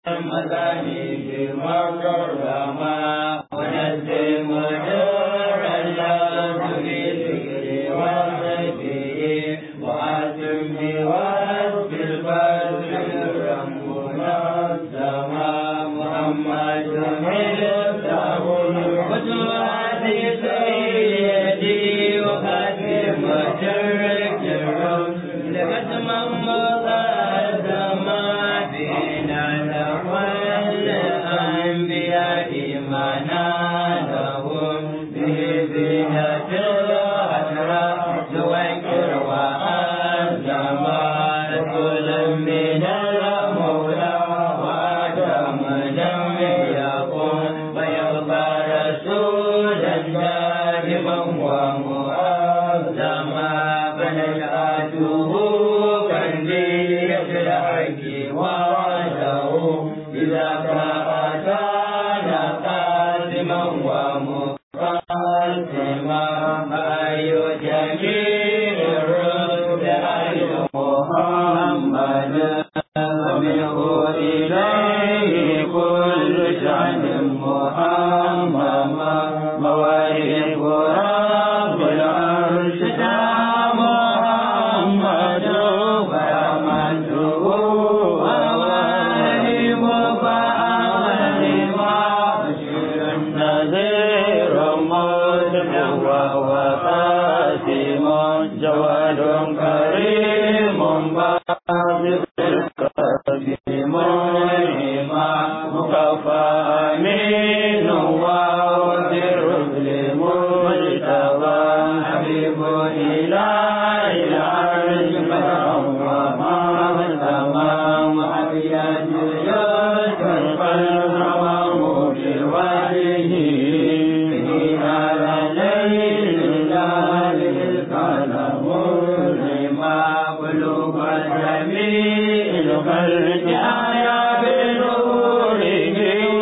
مذاهب مكرما ونزل مدار الله بذكر وصفه وأتم بوصف البدر ربنا السماء محمد ملته القدوات سيدي وخاتم شرك الرسل لختما مقدما بنا نقل الأنبياء إيمانا لهم به زينة الأسرى ذكر وأزما رسول من المولى وآدم لم يكن ويبقى رسولا دائما ومؤذما فنشأته كندية الحق وعده إذا كان قاسما ومقاسما فأي جميل الرسل أي محمد ومنه إليه كل شأن محمد مواهب رب العرش محمد ورحمته وواهب فأغنما بشير نذير مدحر وقاسم جواد كريم باسط الكريم منعما مكفى أمين ووزير المجتبى حبيب إله العرش فهو تمام حبيات يسر القلب بوجهه به على ليل ليالي القلم لما قلوب جميع الخلق أحيا بنوره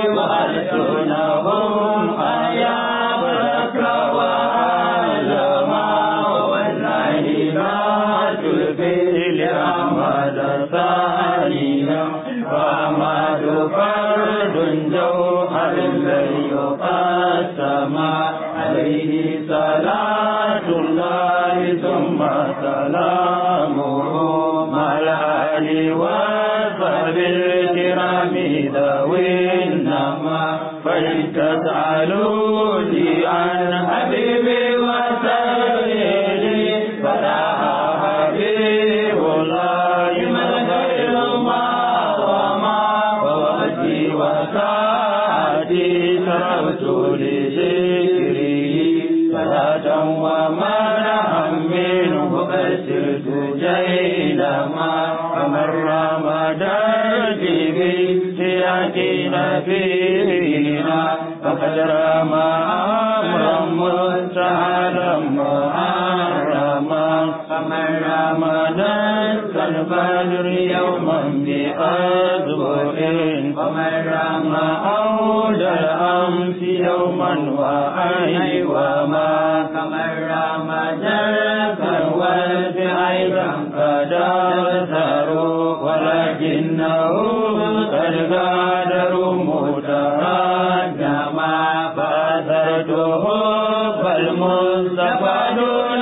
وألسنهم أحيا بركة وعلما والله ما تلقي لأحمد ثانيا وأحمد فرد جوهر الذي يقسم عليه صلاة الله ثم سلامه مع الآل وصحب الكرام ذوي النما فلتسألوا لي عن حبيبي وسيدي فلا حبيب الله من غير ما وما ووجهي وسعدي شرفت لذكره صلاة ومنعا منه بسرت جيلما فمن رمض به سيأتينا فينا فقد رمى أمرا مستعالا محرما فمن رمض كالفجر يوما بأسبوع ومن رمى أول الأمس يوما وأي وما كمن رمى ذاك الوالد أيضا قد أبصروا ولكنه قد غادروا متراجما فأثرته فالمصطفى دون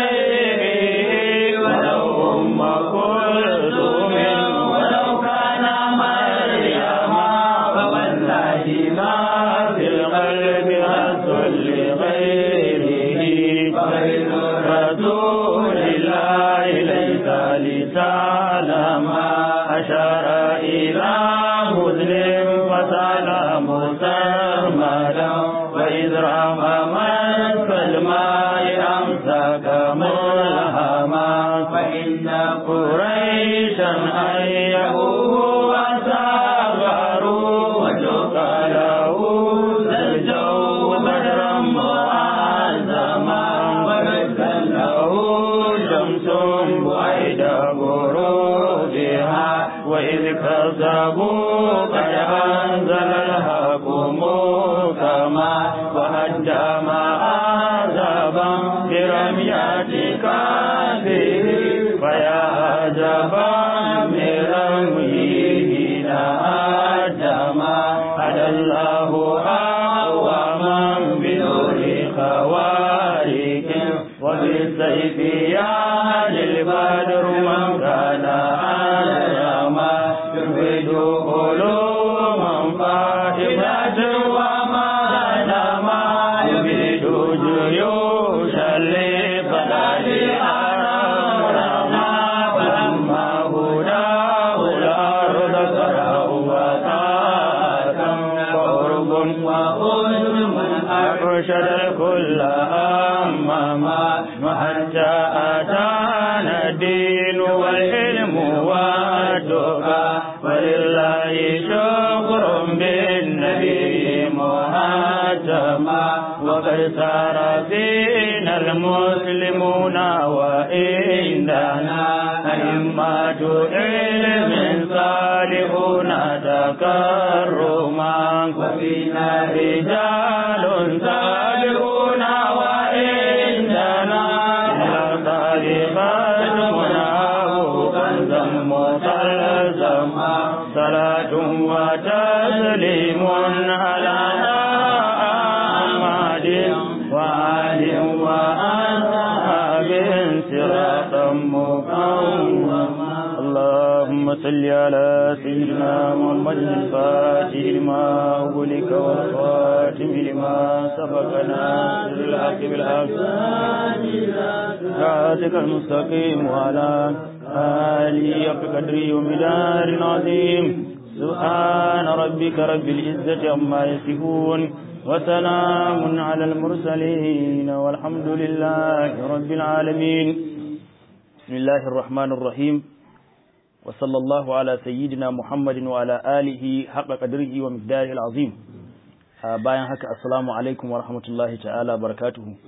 غيره ولو أم كلثوم ولو كان مريم فوالله ما في القلب أصل لغيره فغير رسول الله ليس لسالما أشار إلى مسلم فسلم سرمدا وإذ رمى مسك الماء أمسك ملهما فإن قريشا أيهوه وسافروا وشق له الجو بدرا معظما ورسل له شمس بعيد غروبها وإذ كذبوا قد فيها للبدر من كان على ما يريد علوما فائدة وما لما يريد جيوشا لبلاد أرامنا فلما هداه الأرض سرعوة قرب وخذ من أرشد الكل أماما حتى أتانا الدين والعلم والتقى ولله شكر بالنبي مهاتما وقد سار فينا المسلمون وإننا أئمة علم صالحون تكرما وفينا رجال صالحون وإننا لطالبات مناه كنزا مسلسما صلاة وتسليم على أحمد وآل وأصحاب صراطا مقوما اللهم صل على سيدنا محمد الفاتح لما أغلق والخاتم لما سبق ناصر الحق بالحق صراطك المستقيم وعلى آله حق قدره ومدار عظيم سبحان ربك رب العزة عما يصفون وسلام على المرسلين والحمد لله رب العالمين بسم الله الرحمن الرحيم وصلى الله على سيدنا محمد وعلى آله حق قدره ومقداره العظيم bayan haka assalamu alaikum wa rahmatullahi ta'ala barakatuhu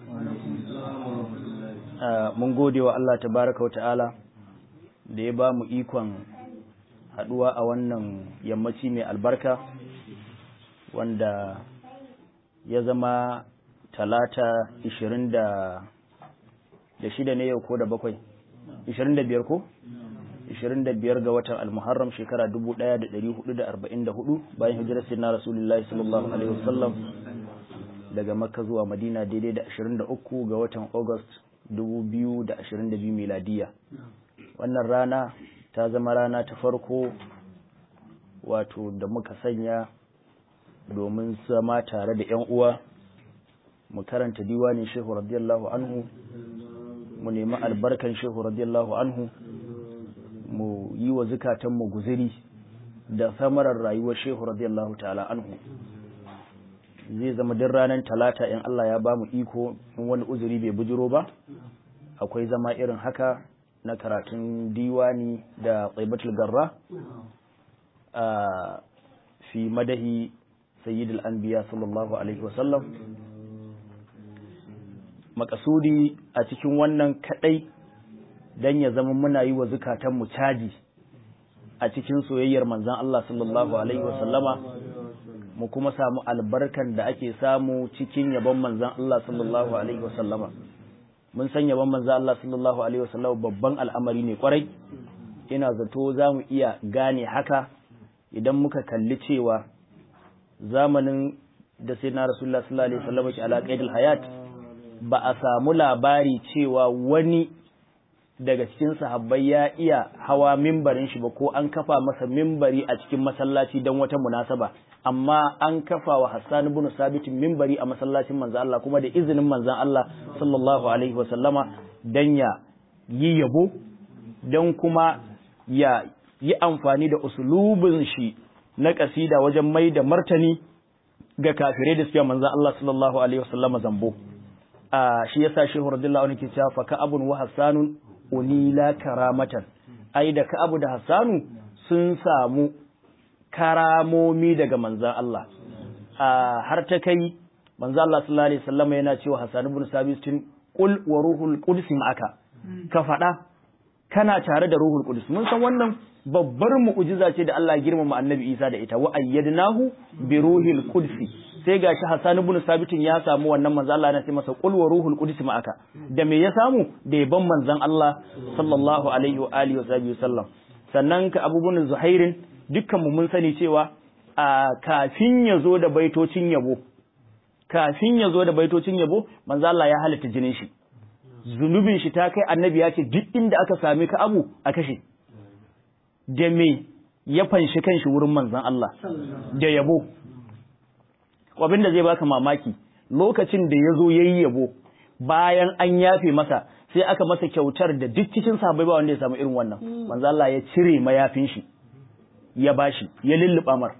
mun gode wa Allah tabaraka wa ta'ala da ya ba mu ikon haduwa a wannan yammaci mai albarka wanda ya zama talata ishirin da shida ne yau ko da bakwai ishirin da biyar ko 25 ga watan al-Muharram shekara 1444 bayan hijirar sayyidina Rasulullahi sallallahu alaihi wasallam daga Makka zuwa Madina daidai da 23 ga watan August 2022 miladiya wannan rana ta zama rana ta farko wato da muka sanya domin zama tare da ƴan uwa mu karanta diwanin Shehu radiyallahu anhu mu nemi albarkan Shehu radiyallahu anhu mu yi wa zukatanmu guziri da samarar rayuwar shehu radiyallahu ta'ala anhu zai zama duk ranar talata in Allah ya ba mu iko in wani uzuri bai bujiro ba akwai zama irin haka na karatun diwani da tsaibatul garra a fi madahi sayyidul anbiya sallallahu alaihi wasallam makasudi a cikin wannan kadai dan ya zama muna yi wa zukatanmu caji a cikin soyayyar manzan Allah sallallahu Alaihi wasallama mu kuma samu albarkan da ake samu cikin yabon manzan Allah sallallahu Alaihi wasallama mun san yabon manzan Allah sallallahu Alaihi wasallama babban al'amari ne kwarai ina zato za mu iya gane haka idan muka kalli cewa zamanin da sai na rasulullah sallallahu Alaihi wasallama ke alaƙaidul hayat ba a samu labari cewa wani daga cikin sahabbai ya iya hawa mimbarin shi ba ko an kafa masa mimbari a cikin masallaci don wata munasaba amma an kafa wa Hassan ibn Sabit mimbari a masallacin manzon Allah kuma da izinin manzon Allah sallallahu alaihi wa sallama dan ya yi yabo dan kuma ya yi amfani da usulubin shi na kasida wajen mai da martani ga kafirai da suke manzon Allah sallallahu alaihi wa sallama zambo a shi yasa shehu radiyallahu anhu ke cewa fa ka abun wa hasanun unila karamatan ai da Ka'abu da Hassanu sun samu karamomi daga manzan Allah har ta kai manzan Allah sallallahu alaihi wasallam yana cewa Hassan ibn Sabit qul wa ruhul qudus ma'aka ka faɗa kana tare da ruhul qudus mun san wannan babbar mu'jiza ce da Allah ya girmama Annabi Isa da ita wa ayyadnahu bi ruhil qudus sai gashi Hassan ibn Sabit ya samu wannan manzo Allah na ce masa qul wa ruhul qudus ma'aka da me ya samu da yaban manzon Allah sallallahu alaihi wa alihi wa sahbihi sallam sannan ka abubuwan Zuhairin dukkan mu mun sani cewa a kafin ya zo da baitocin yabo kafin ya zo da baitocin yabo manzo Allah ya halitta jinin shi zunubin shi ta kai annabi ya ce duk inda aka sami ka abu a kashe da me ya fanshi kanshi wurin manzan Allah da yabo abin da zai baka mamaki lokacin da ya zo ya yi yabo bayan an yafe masa sai aka masa kyautar da duk cikin sahabbai ba wanda ya samu irin wannan manzo Allah ya cire mayafin shi ya bashi ya lulluba mar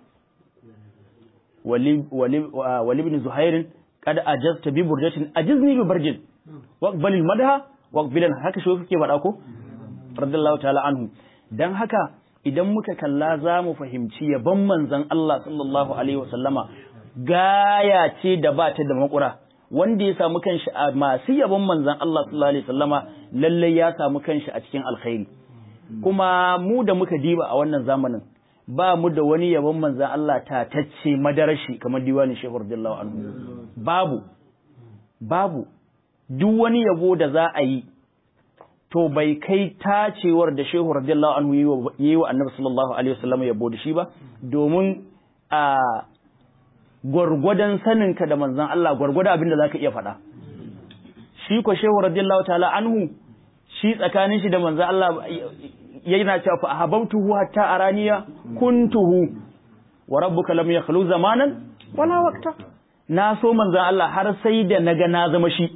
wali wali wali ibn zuhair kad ajazta bi burjatin ajizni bi barjin waqbal al madha waqbilan haka shi kake faɗa ko radiyallahu ta'ala anhu dan haka idan muka kalla za mu fahimci yabon manzon Allah sallallahu alaihi wasallama gaya ce da ba ta da makura wanda ya samu kanshi a masu yabon manzan Allah sallallahu alaihi wasallama lalle ya samu kanshi a cikin alkhairi kuma mu da muka diba a wannan zamanin ba mu da wani yabon manzan Allah tatacce madarashi kamar diwanin Shehu radiyallahu anhu babu babu duk wani yabo da za a yi to bai kai tacewar da Shehu radiyallahu anhu yi wa Annabi sallallahu alaihi wasallam yabo da shi ba domin a gwargwadon saninka da manzan Allah gwargwadon abin da za ka iya faɗa. Shi ko shehu radiyallahu ta'ala anhu shi tsakanin shi da manzan Allah yana cewa fa ahabbtuhu hatta araniya kuntuhu wa rabbuka lam yakhlu zamanan wala waqta na so manzan Allah har sai da naga na zama shi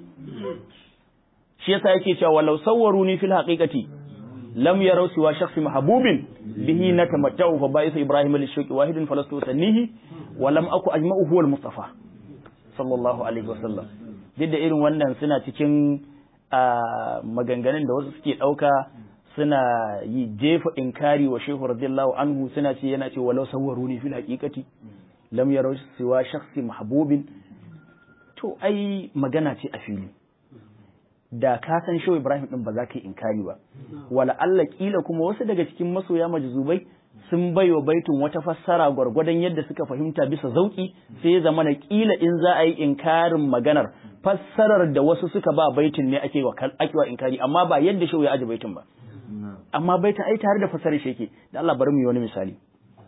shi yasa yake cewa walau sawwaruni fil haqiqati lam yaraw siwa shakhsi mahbubin bihi natamatta'u fa ba'ithu ibrahim lishaqi wahidin falastu sannihi wa lam aku ajma'u huwa al-mustafa sallallahu alaihi wasallam duk da irin wannan suna cikin maganganun da wasu suke dauka suna yi jefa inkari wa shehu radiyallahu anhu suna ce yana ce walau sawwaruni fil haqiqati lam yaraw siwa shakhsi mahbubin to ai magana ce a fili da ka san shehu Ibrahim din ba za ka yi inkari ba wala Allah kila kuma wasu daga cikin masoya majzubai sun baiwa baitun wata fassara gwargwadon yadda suka fahimta bisa zauki sai ya zama na kila in za a yi inkarin maganar fassarar da wasu suka ba baitin ne ake wa ake wa inkari amma ba yadda shehu ya aje baitin ba amma baitin ai tare da fassarar shi yake da Allah bari mu yi wani misali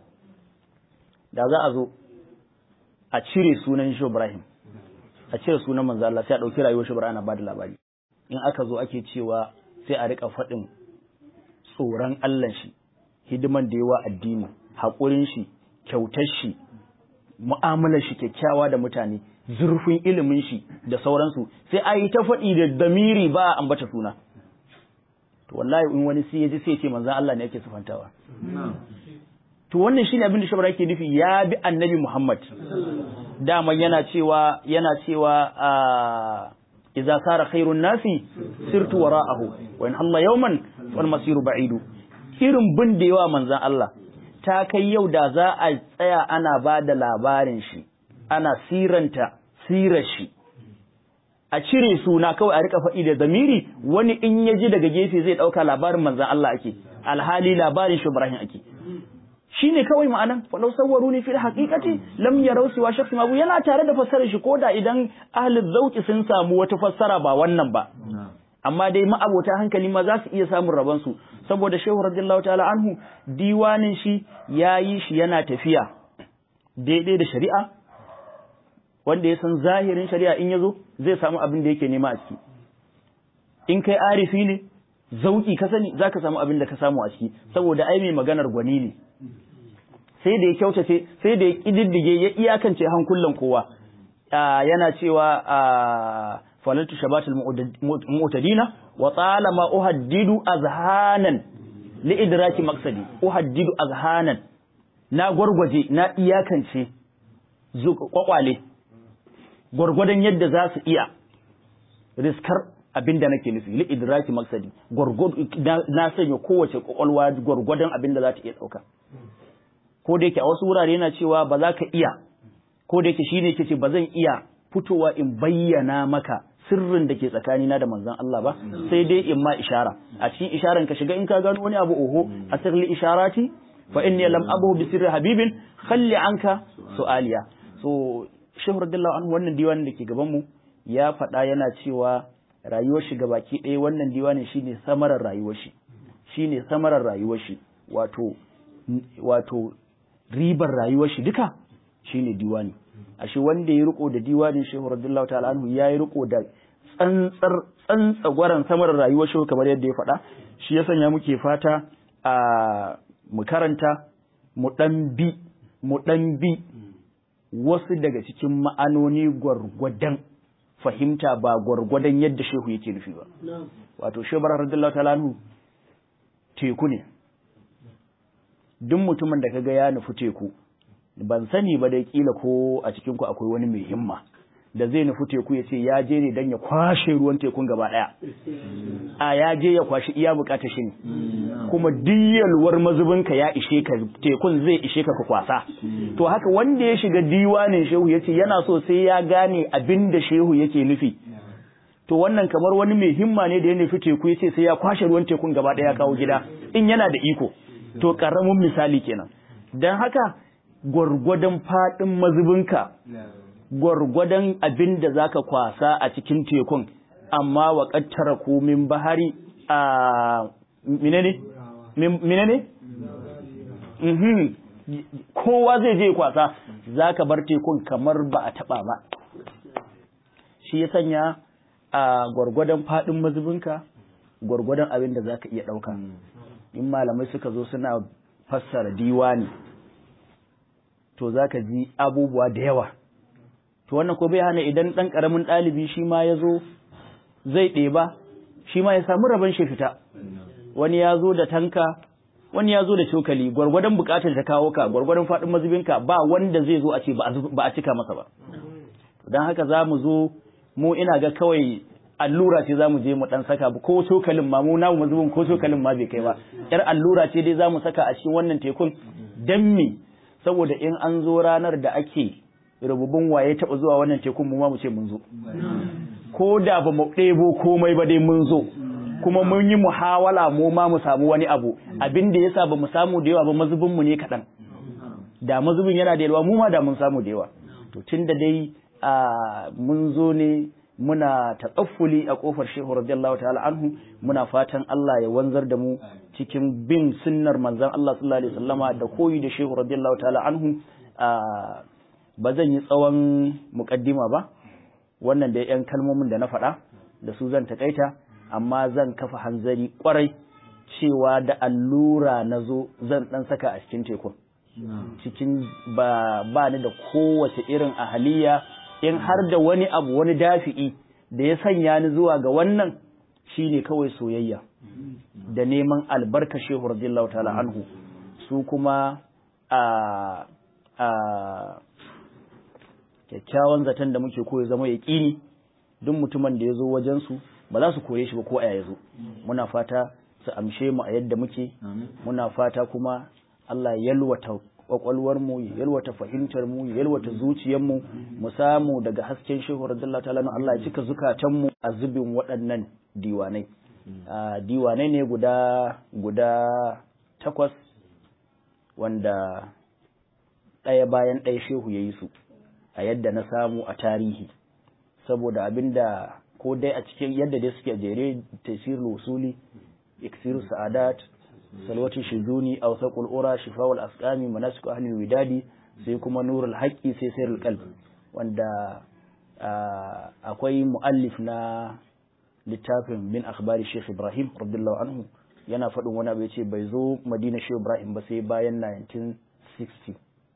da za a zo a cire sunan shehu Ibrahim a cire sunan manzo Allah sai a dauki rayuwar shehu Ibrahim ana ba da labari in aka zo ake cewa sai a rika faɗin tsoron Allah shi hidiman da yawa addini haƙurin shi kyautar shi mu'amalar shi kyakkyawa da mutane zurfin ilimin shi da sauransu sai a yi ta faɗi da damiri ba a ambata suna to wallahi in wani sai ya ji sai ya ce manzon Allah ne yake sufantawa to wannan shine abin da shabara yake nufi ya bi annabi Muhammad dama yana cewa yana cewa a idza sara khairun nasi sirtu wara'ahu wa in Allah yawman wal masiru ba'idu irin bin da yawa manzan Allah ta kai yau da za a tsaya ana ba da labarin shi ana siranta sirar shi a cire suna kawai a rika faɗi da zamiri wani in ya ji daga gefe zai ɗauka labarin manzan Allah ake alhali labarin shi Ibrahim ake shi ne kawai ma'anan faɗau sauwaru ne fil haƙiƙati lam yarau siwa shakhsi mabu yana tare da fassarar shi koda idan ahli zauki sun samu wata fassara ba wannan ba amma dai ma'abota hankali ma za su iya samun rabon su saboda shehu radiyallahu ta'ala anhu diwanin shi ya yi shi yana tafiya daidai da shari'a wanda ya san zahirin shari'a in ya zo zai samu abin da yake nema a ciki in kai arifi ne zauki ka sani za ka samu abin da ka samu a ciki saboda ai mai maganar gwani ne sai da ya kyautace sai da ya ƙididdige ya iyakance hankulan kowa yana cewa falaltu shabatul mu'tadina wa talama uhaddidu azhanan li idraki maqsadi uhaddidu azhanan na gwargwaje na iyakance kwakwale gwargwadon yadda za su iya riskar abin da nake nufi li idraki maqsadi na sanya kowace kwakwalwa gwargwadon abin da za ta iya dauka ko da yake a wasu wurare yana cewa ba za ka iya ko da yake shine yake ce ba zan iya fitowa in bayyana maka sirrin da ke tsakanina da manzon Allah ba sai dai in ma ishara a cikin isharan ka shiga in ka gano wani abu oho a sirri isharati fa inni lam abu bi sirri habibin khalli anka su'aliya so shehu radiyallahu anhu wannan diwanin da ke gaban mu ya faɗa yana cewa rayuwar shi gabaki ɗaya wannan diwanin shine samarar rayuwar shi shine samarar rayuwar shi wato wato ribar rayuwar shi duka shine diwani ashe wanda ya riko da diwanin shehu radiyallahu ta'ala anhu ya yi riko da tsantsar tsantsagwaran samar rayuwar shehu kamar yadda ya faɗa shi ya sanya muke fata a mu karanta mu ɗan bi mu ɗan bi wasu daga cikin ma'anoni gwargwadon fahimta ba gwargwadon yadda shehu yake nufi ba wato shebar radiyallahu ta'ala anhu teku ne duk mutumin da kaga ya nufi teku ban sani ba dai kila ko a cikin ku akwai wani mai himma da zai nufi teku ya ce ya je ne don ya kwashe ruwan tekun gaba ɗaya a ya je ya kwashi iya bukatar shi ne kuma diyalwar mazubinka ya ishe ka tekun zai ishe ka ka kwasa to haka wanda ya shiga diwanin shehu ya ce yana so sai ya gane abin da shehu yake nufi to wannan kamar wani mai himma ne da ya nufi teku ya ce sai ya kwashe ruwan tekun gaba ɗaya kawo gida in yana da iko to ƙaramin misali kenan don haka gwargwadon faɗin mazubinka gwargwadon abin da za ka kwasa a cikin tekun amma wa ƙattara ku min bahari a minene? minene? kowa zai je kwasa za ka bar tekun kamar ba a taɓa ba shi ya sanya a gwargwadon faɗin mazubinka gwargwadon abin da za ka iya ɗauka in malamai suka zo suna fassara diwani to za ka ji abubuwa da yawa to wannan ko bai hana idan ɗan ƙaramin ɗalibi shi ma ya zo zai ɗeba shi ma ya samu rabon shi fita wani ya zo da tanka wani ya zo da cokali gwargwadon buƙatar ta kawo ka gwargwadon faɗin mazubinka ba wanda zai zo a ce ba a cika masa ba don haka za mu zo mu ina ga kawai allura ce za mu je mu ɗan saka ko cokalin ma mu namu mazubin ko cokalin ma bai kai ba yar allura ce dai za mu saka a cikin wannan tekun dan me saboda in an zo ranar da ake rububin waye taɓa zuwa wannan tekun mu ma mu ce mun zo ko da ba mu ɗebo komai ba dai mun zo kuma mun yi muhawala mu ma mu samu wani abu abin da yasa ba mu samu da yawa ba mazubin mu ne kaɗan da mazubin yana da yawa mu ma da mun samu da yawa to tunda dai mun zo ne muna tatsaffuli a kofar shehu radiyallahu ta'ala anhu muna fatan Allah ya wanzar da mu cikin bin sunnar manzon Allah sallallahu alaihi wasallama da koyi da shehu radiyallahu ta'ala anhu ba zan yi tsawon mukaddima ba wannan da yan kalmomin da na faɗa da su zan takaita amma zan kafa hanzari kwarai cewa da allura na zo zan dan saka a cikin tekun cikin ba ba ni da kowace irin ahaliya in har da wani abu wani dafi'i da ya sanya ni zuwa ga wannan shine kawai soyayya da neman albarka shehu radiyallahu ta'ala anhu su kuma a a kyakkyawan zaton da muke koyi zama yaƙini duk mutumin da ya zo wajen su ba za su kore shi ba ko a ya zo muna fata su amshe mu a yadda muke muna fata kuma Allah ya yalwata kwakwalwar mu ya yalwata fahimtar mu ya yalwata zuciyar mu mu samu daga hasken shehu radiyallahu ta'ala Allah ya cika zukatan mu a zubin waɗannan diwanai diwanai ne guda guda takwas wanda ɗaya bayan ɗaya shehu ya yi su a yadda na samu a tarihi saboda abinda ko dai a cikin yadda dai suke jere tasir usuli iksiru sa'adat salwati shizuni aw saqul ura shifa'ul asqami manasiku ahli widadi sai kuma nurul haqqi sai sirrul qalb wanda akwai muallif na littafin min akhbari Sheikh Ibrahim radiyallahu anhu yana faɗin wani abu yace bai zo Madina Sheikh Ibrahim ba sai bayan 1960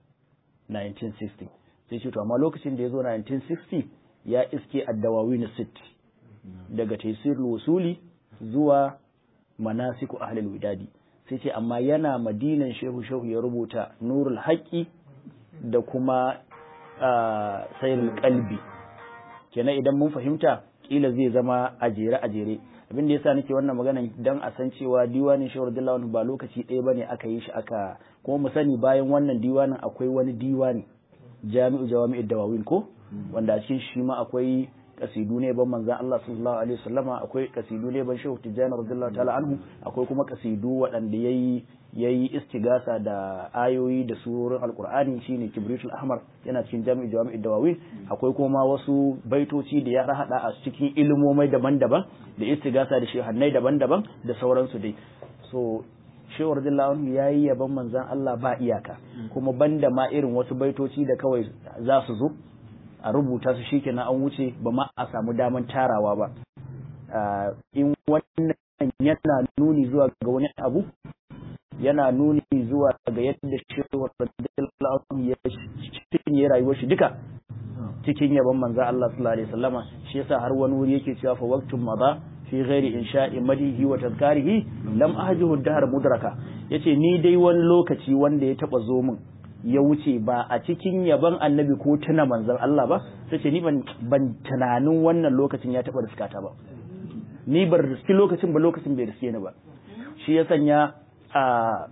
1960 sai ce to amma lokacin da ya zo 1960 ya iske addawawin sit daga taysirul wusuli zuwa manasiku ahlul widadi sai ce amma yana madinan shehu shehu ya rubuta nurul haƙƙi da kuma sayarul kalbi kenan idan mun fahimta kila zai zama a jere a jere abin da yasa nake wannan maganan dan a san cewa diwanin shehu radiyallahu ba lokaci ɗaya bane aka yi shi aka kuma mu sani bayan wannan diwanin akwai wani diwani jami'u jawami'ud dawawin ko wanda a cikin shi ma akwai kasidu ne ban manzan Allah sallallahu alaihi wasallama akwai kasidu ne ban shehu tijjani radiyallahu ta'ala anhu akwai kuma kasidu waɗanda yayi yayi istigasa da ayoyi da surorin alqur'ani shine kibritul ahmar yana cikin jami'u jami'u dawawin akwai kuma wasu baitoci da ya hada a cikin ilmomai daban-daban da istigasa da shehannai daban-daban da sauransu dai so shehu radiyallahu anhu yayi yaban manzan Allah ba iyaka kuma banda ma irin wasu baitoci da kawai za su zo a rubuta su shikenan an wuce ba ma a samu daman tarawa ba in wannan yana nuni zuwa ga wani abu yana nuni zuwa ga yadda shehu radiyallahu ya cinye rayuwar shi duka cikin yaban manzo Allah sallallahu alaihi wasallama shi yasa har wani wuri yake cewa fa waqtun madha fi ghairi insha'i madihi wa tadhkarihi lam ahjuhu dahr mudraka yace ni dai wani lokaci wanda ya taba zo min ya wuce ba a cikin yaban annabi ko tuna manzon Allah ba sai ce ni ban ban tunanin wannan lokacin ya taba riskata ba ni bar riski lokacin ba lokacin bai riske ni ba shi ya sanya a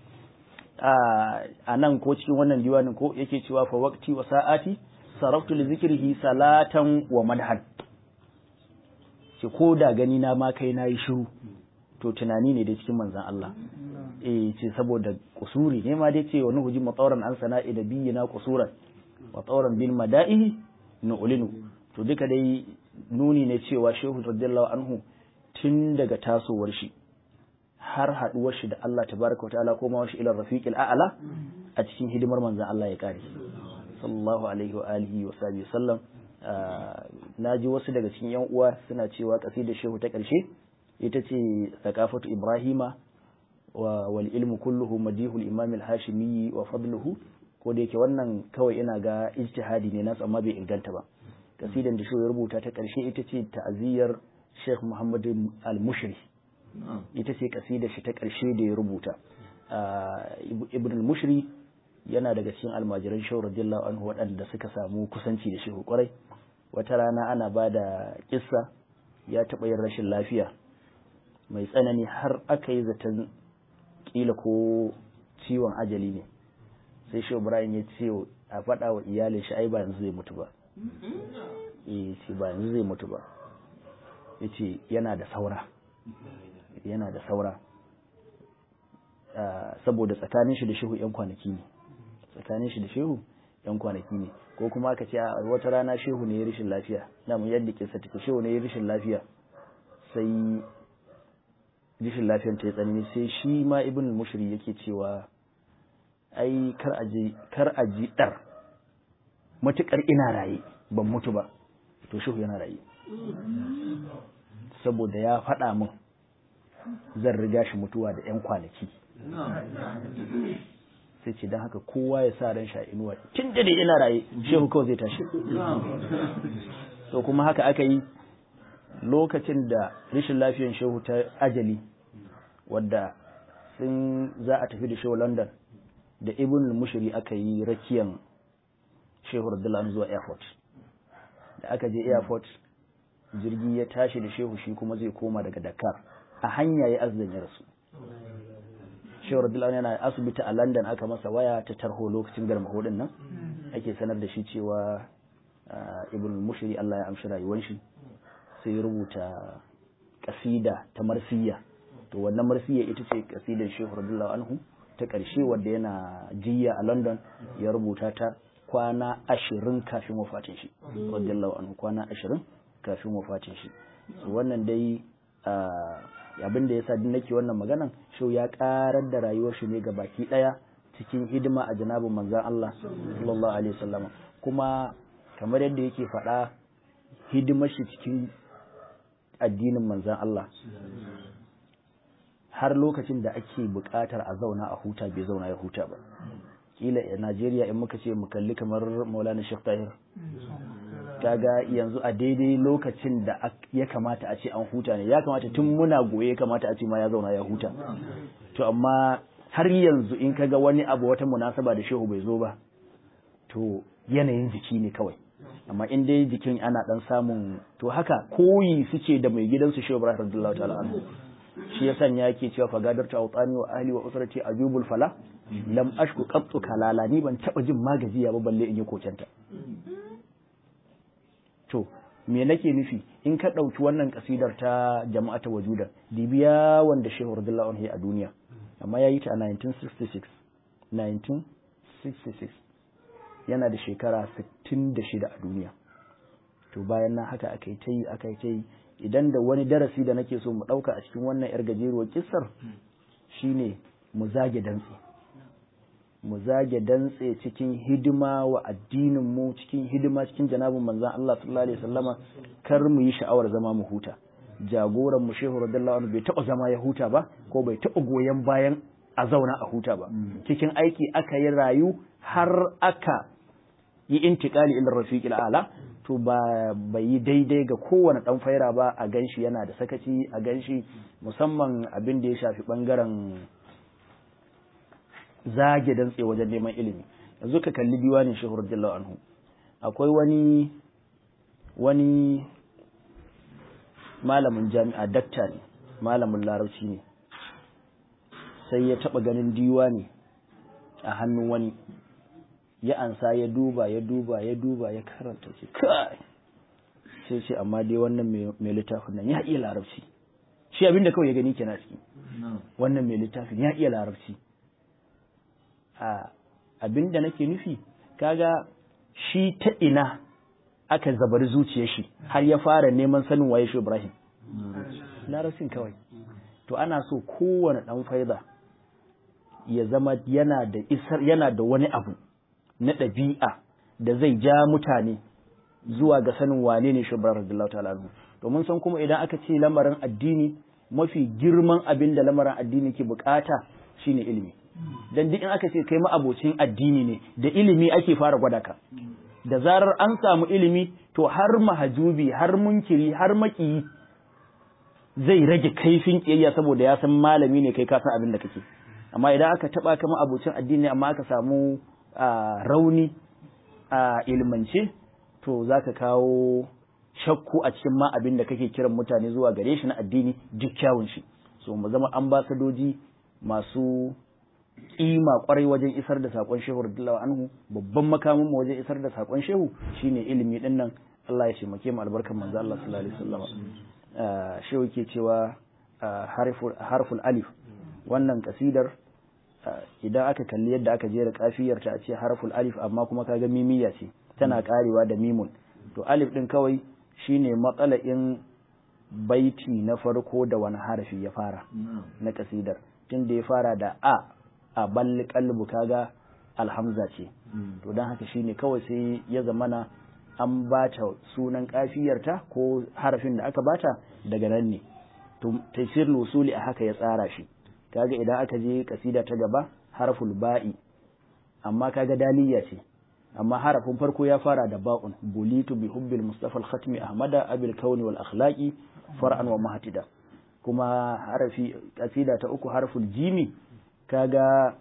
a nan ko cikin wannan diwanin ko yake cewa fa waqti wa sa'ati saraftu li zikrihi salatan wa madhan ce ko da gani na ma kai nayi shiru to tunani ne da cikin manzon Allah eh ce saboda kusuri ne ma dai ce wani huji matsawaran an sana'i da biyina kusuran matsawaran bil mada'ihi nu'linu to duka dai nuni ne cewa shehu radiyallahu anhu tun daga tasowar shi har haduwar shi da Allah tabaraka wataala ko ma shi ila rafiqil a'la a cikin hidimar manzon Allah ya kare sallallahu alaihi wa alihi wa sahbihi sallam naji wasu daga cikin yan uwa suna cewa kasidar shehu ta karshe ita ce thaqafatu ibrahima wa wal ilmu kulluhu madihul imam al-hashimi wa fadluhu ko da yake wannan kawai ina ga ijtihadi ne nasu amma bai inganta ba kasidan da shehu ya rubuta ta karshe ita ce ta'aziyar Sheikh Muhammad al-Mushri ita ce kasidar shi ta karshe da ya rubuta Ibn al-Mushri yana daga cikin almajiran shehu radiyallahu anhu waɗanda suka samu kusanci da shehu kwarai wata rana ana ba da kissa ya taɓa yin rashin lafiya mai tsanani har aka yi zaton kila ko ciwon ajali ne sai shehu ibrahim ya ce a faɗa wa iyalin shi ai ba yanzu zai mutu ba eh ce ba yanzu zai mutu ba ya ce yana da saura yana da saura saboda tsakanin shi da shehu yan kwanaki ne tsakanin shi da shehu yan kwanaki ne ko kuma aka ce a wata rana shehu ne ya rishin lafiya na mu yadda kisa take shehu ne ya rishin lafiya sai rishin lafiyar ta ya tsanani sai shi ma ibn mushri yake cewa ai kar aji kar aji dar matukar ina raye ban mutu ba to shehu yana raye saboda ya faɗa min zan riga shi mutuwa da 'yan kwanaki sai ce don haka kowa ya sa ran sha inuwa tun da dai ina raye shehu kawai zai tashi to kuma haka aka yi lokacin da rashin lafiyar shehu ta ajali wadda sun za a tafi da shehu london da ibn mushiri aka yi rakiyan shehu radiyallahu zuwa airport da aka je airport jirgi ya tashi da shehu shi kuma zai koma daga dakar a hanya ya azdan ya rasu shehu radiyallahu yana asibiti a london aka masa waya ta tarho lokacin garma hudun nan ake sanar da shi cewa ibn mushiri allah ya amshi rayuwar shi sai rubuta kasida ta marsiya to wannan marsiya ita ce kasidar shehu radiyallahu anhu ta ƙarshe wadda yana jiya a london ya rubuta ta kwana ashirin kafin wafatin shi radiyallahu anhu kwana ashirin kafin wafatin shi wannan dai abin da yasa din nake wannan maganan shau ya karar da rayuwar shi ne ga baki daya cikin hidima a janabin manzon Allah sallallahu alaihi wasallam kuma kamar yadda yake faɗa hidimar shi cikin addinin manzon Allah har lokacin da ake buƙatar a zauna a huta bai zauna ya huta ba kila a Najeriya in muka ce mu kalli kamar Maulana Sheikh Tahir kaga yanzu a daidai lokacin da ya kamata a ce an huta ne ya kamata tun muna goye ya kamata a ce ma ya zauna ya huta to amma har yanzu in kaga wani abu wata munasaba da shehu bai zo ba to yanayin jiki ne kawai amma in dai jikin ana dan samun to haka koyi suke da mai gidansu shehu Ibrahim radiyallahu ta'ala anhu shi ya sanya yake cewa fagadarta autani wa ahli wa usrati ajubul fala lam ashku qattu kalala ni ban taba jin magajiya ba balle in yi kokenta to me nake nufi in ka ɗauki wannan kasidar ta jama'ata wajuda dibiya wanda shehu radiyallahu anhu a duniya amma ya yi ta a 1966 1966 yana da shekara 66 a duniya to bayan nan haka aka yi ta yi aka yi ta yi idan da wani darasi da nake so mu ɗauka a cikin wannan yar gajeruwar kissar shine mu zage dantse mu zage dantse cikin hidima wa addinin mu cikin hidima cikin janabin manzon Allah sallallahu alaihi wasallama kar mu yi sha'awar zama mu huta jagoran mu shehu radiyallahu anhu bai taɓa zama ya huta ba ko bai taɓa goyon bayan a zauna a huta ba cikin aiki aka yi rayu har aka yi intikali ila rafiqil ala to ba bai yi daidai ga kowane dan faira ba a ganshi yana da sakaci a ganshi musamman abin da ya shafi bangaren zage dantse wajen neman ilimi yanzu ka kalli diwanin shehu radiyallahu anhu akwai wani wani malamin jami'a dakta ne malamin larabci ne sai ya taba ganin diwani a hannun wani ya ansa ya duba ya duba ya duba ya karanta ce kai sai ce amma dai wannan mai littafin nan ya iya larabci shi abinda kawai ya gani kenan ciki wannan mai littafin ya iya larabci a abinda nake nufi kaga shi ta ina aka zabari zuciyar shi har ya fara neman sanin waye shi Ibrahim larabcin kawai to ana so kowane dan faida ya zama yana da isar yana da wani abu na ɗabi'a da zai ja mutane zuwa ga sanin wane ne shi Ibrahim radiyallahu ta'ala anhu domin san kuma idan aka ce lamarin addini mafi girman abin da lamarin addini ke bukata shine ilimi dan duk in aka ce kai ma'abocin addini ne da ilimi ake fara gwada ka da zarar an samu ilimi to har mahajubi har munkiri har makiyi zai rage kaifin kiyayya saboda ya san malami ne kai ka san abin da kake amma idan aka taba ka ma'abocin addini amma aka samu rauni a ilmance to zaka kawo shakku a cikin ma abin da kake kiran mutane zuwa gare shi na addini duk kyawun shi so mu zama ambasadoji masu kima kwarai wajen isar da sakon shehu radiyallahu anhu babban makamin mu wajen isar da sakon shehu shine ilimi din nan Allah ya taimake mu albarkan manzo Allah sallallahu alaihi wasallam shehu ke cewa harful alif wannan kasidar idan aka kalli yadda aka jera kafiyar ta a ce harful alif amma kuma kaga mimiya ce tana karewa da mimun to alif din kawai shine matsala'in baiti na farko da wani harafi ya fara na kasidar tun da ya fara da a a balli kalbu kaga alhamza ce to don haka shine kawai sai ya zamana an bata sunan kafiyarta ko harafin da aka bata daga nan ne to tafsir usuli a haka ya tsara shi kaga idan aka je kasida ta gaba harful ba'i amma kaga daliya ce amma harafin farko ya fara da ba'un bulitu bi hubbil mustafa al-khatmi ahmada abil kauni wal akhlaqi far'an wa mahtida kuma harafi kasida ta uku harful jimi kaga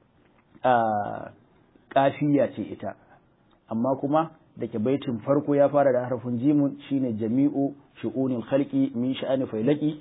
a kafiya ce ita amma kuma da ke baitin farko ya fara da harfin jimun shine jami'u shu'unil khalqi min sha'ani failaki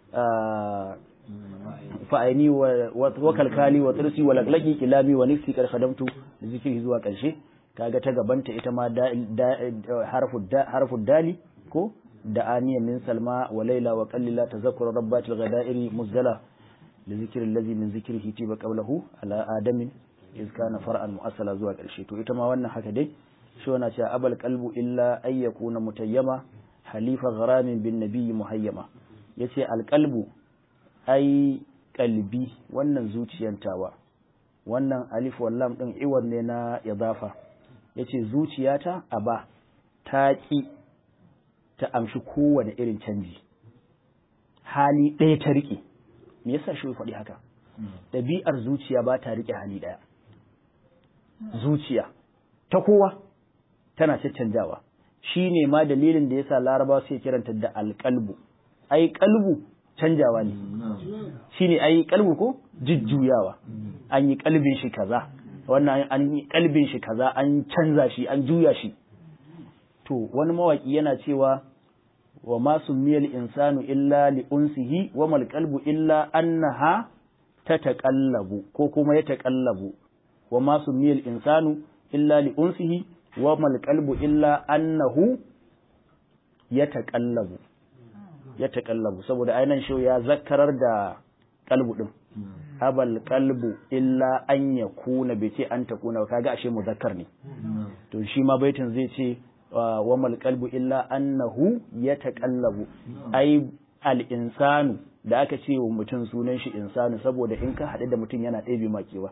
fa'aini wa kalkali wa tsirsi wa laklaki kilami wa nifsi kar khadamtu da zikiri zuwa karshe kaga ta gabanta ita ma harfu dali ko da aniya min salma wa laila wa qallila tazakkura rabbatil ghadairi muzdala li zikri allazi min zikrihi tiba qawluhu ala adamin iz kana far'an mu'assala zuwa karshe to ita ma wannan haka dai shi wana cewa abal qalbu illa ay yakuna mutayyama halifa gharamin bin nabiyyi muhayyama yace alqalbu ai kalbi wannan zuciyantawa wannan alif wallam din iwar ne na idafa yace zuciyata aba ta ki ta amshi kowane irin canji hali ɗaya ta rike me yasa shi faɗi haka ɗabi'ar zuciya ba ta rike hali ɗaya zuciya ta kowa tana caccanjawa shi ne ma dalilin da yasa laraba suke kiranta da alƙalbu ai ƙalbu canjawa ne shi ne ai ƙalbu ko jujjuyawa an yi ƙalbin shi kaza wannan an yi ƙalbin shi kaza an canza shi an juya shi to wani mawaki yana cewa wa ma summiyal insanu illa li unsihi wa mal qalbu illa annaha tataqallabu ko kuma ya taqallabu wa ma summiyal insanu illa li unsihi wa mal qalbu illa annahu yataqallabu yataqallabu saboda ainihin shi ya zakkarar da qalbu din abal qalbu illa an yakuna bai ce an takuna kaga ashe muzakkar ne to shi ma baitin zai ce wa mal qalbu illa annahu yataqallabu ai al insanu da aka ce wa mutum sunan shi insanu saboda in ka haɗu da mutum yana ɗebe makewa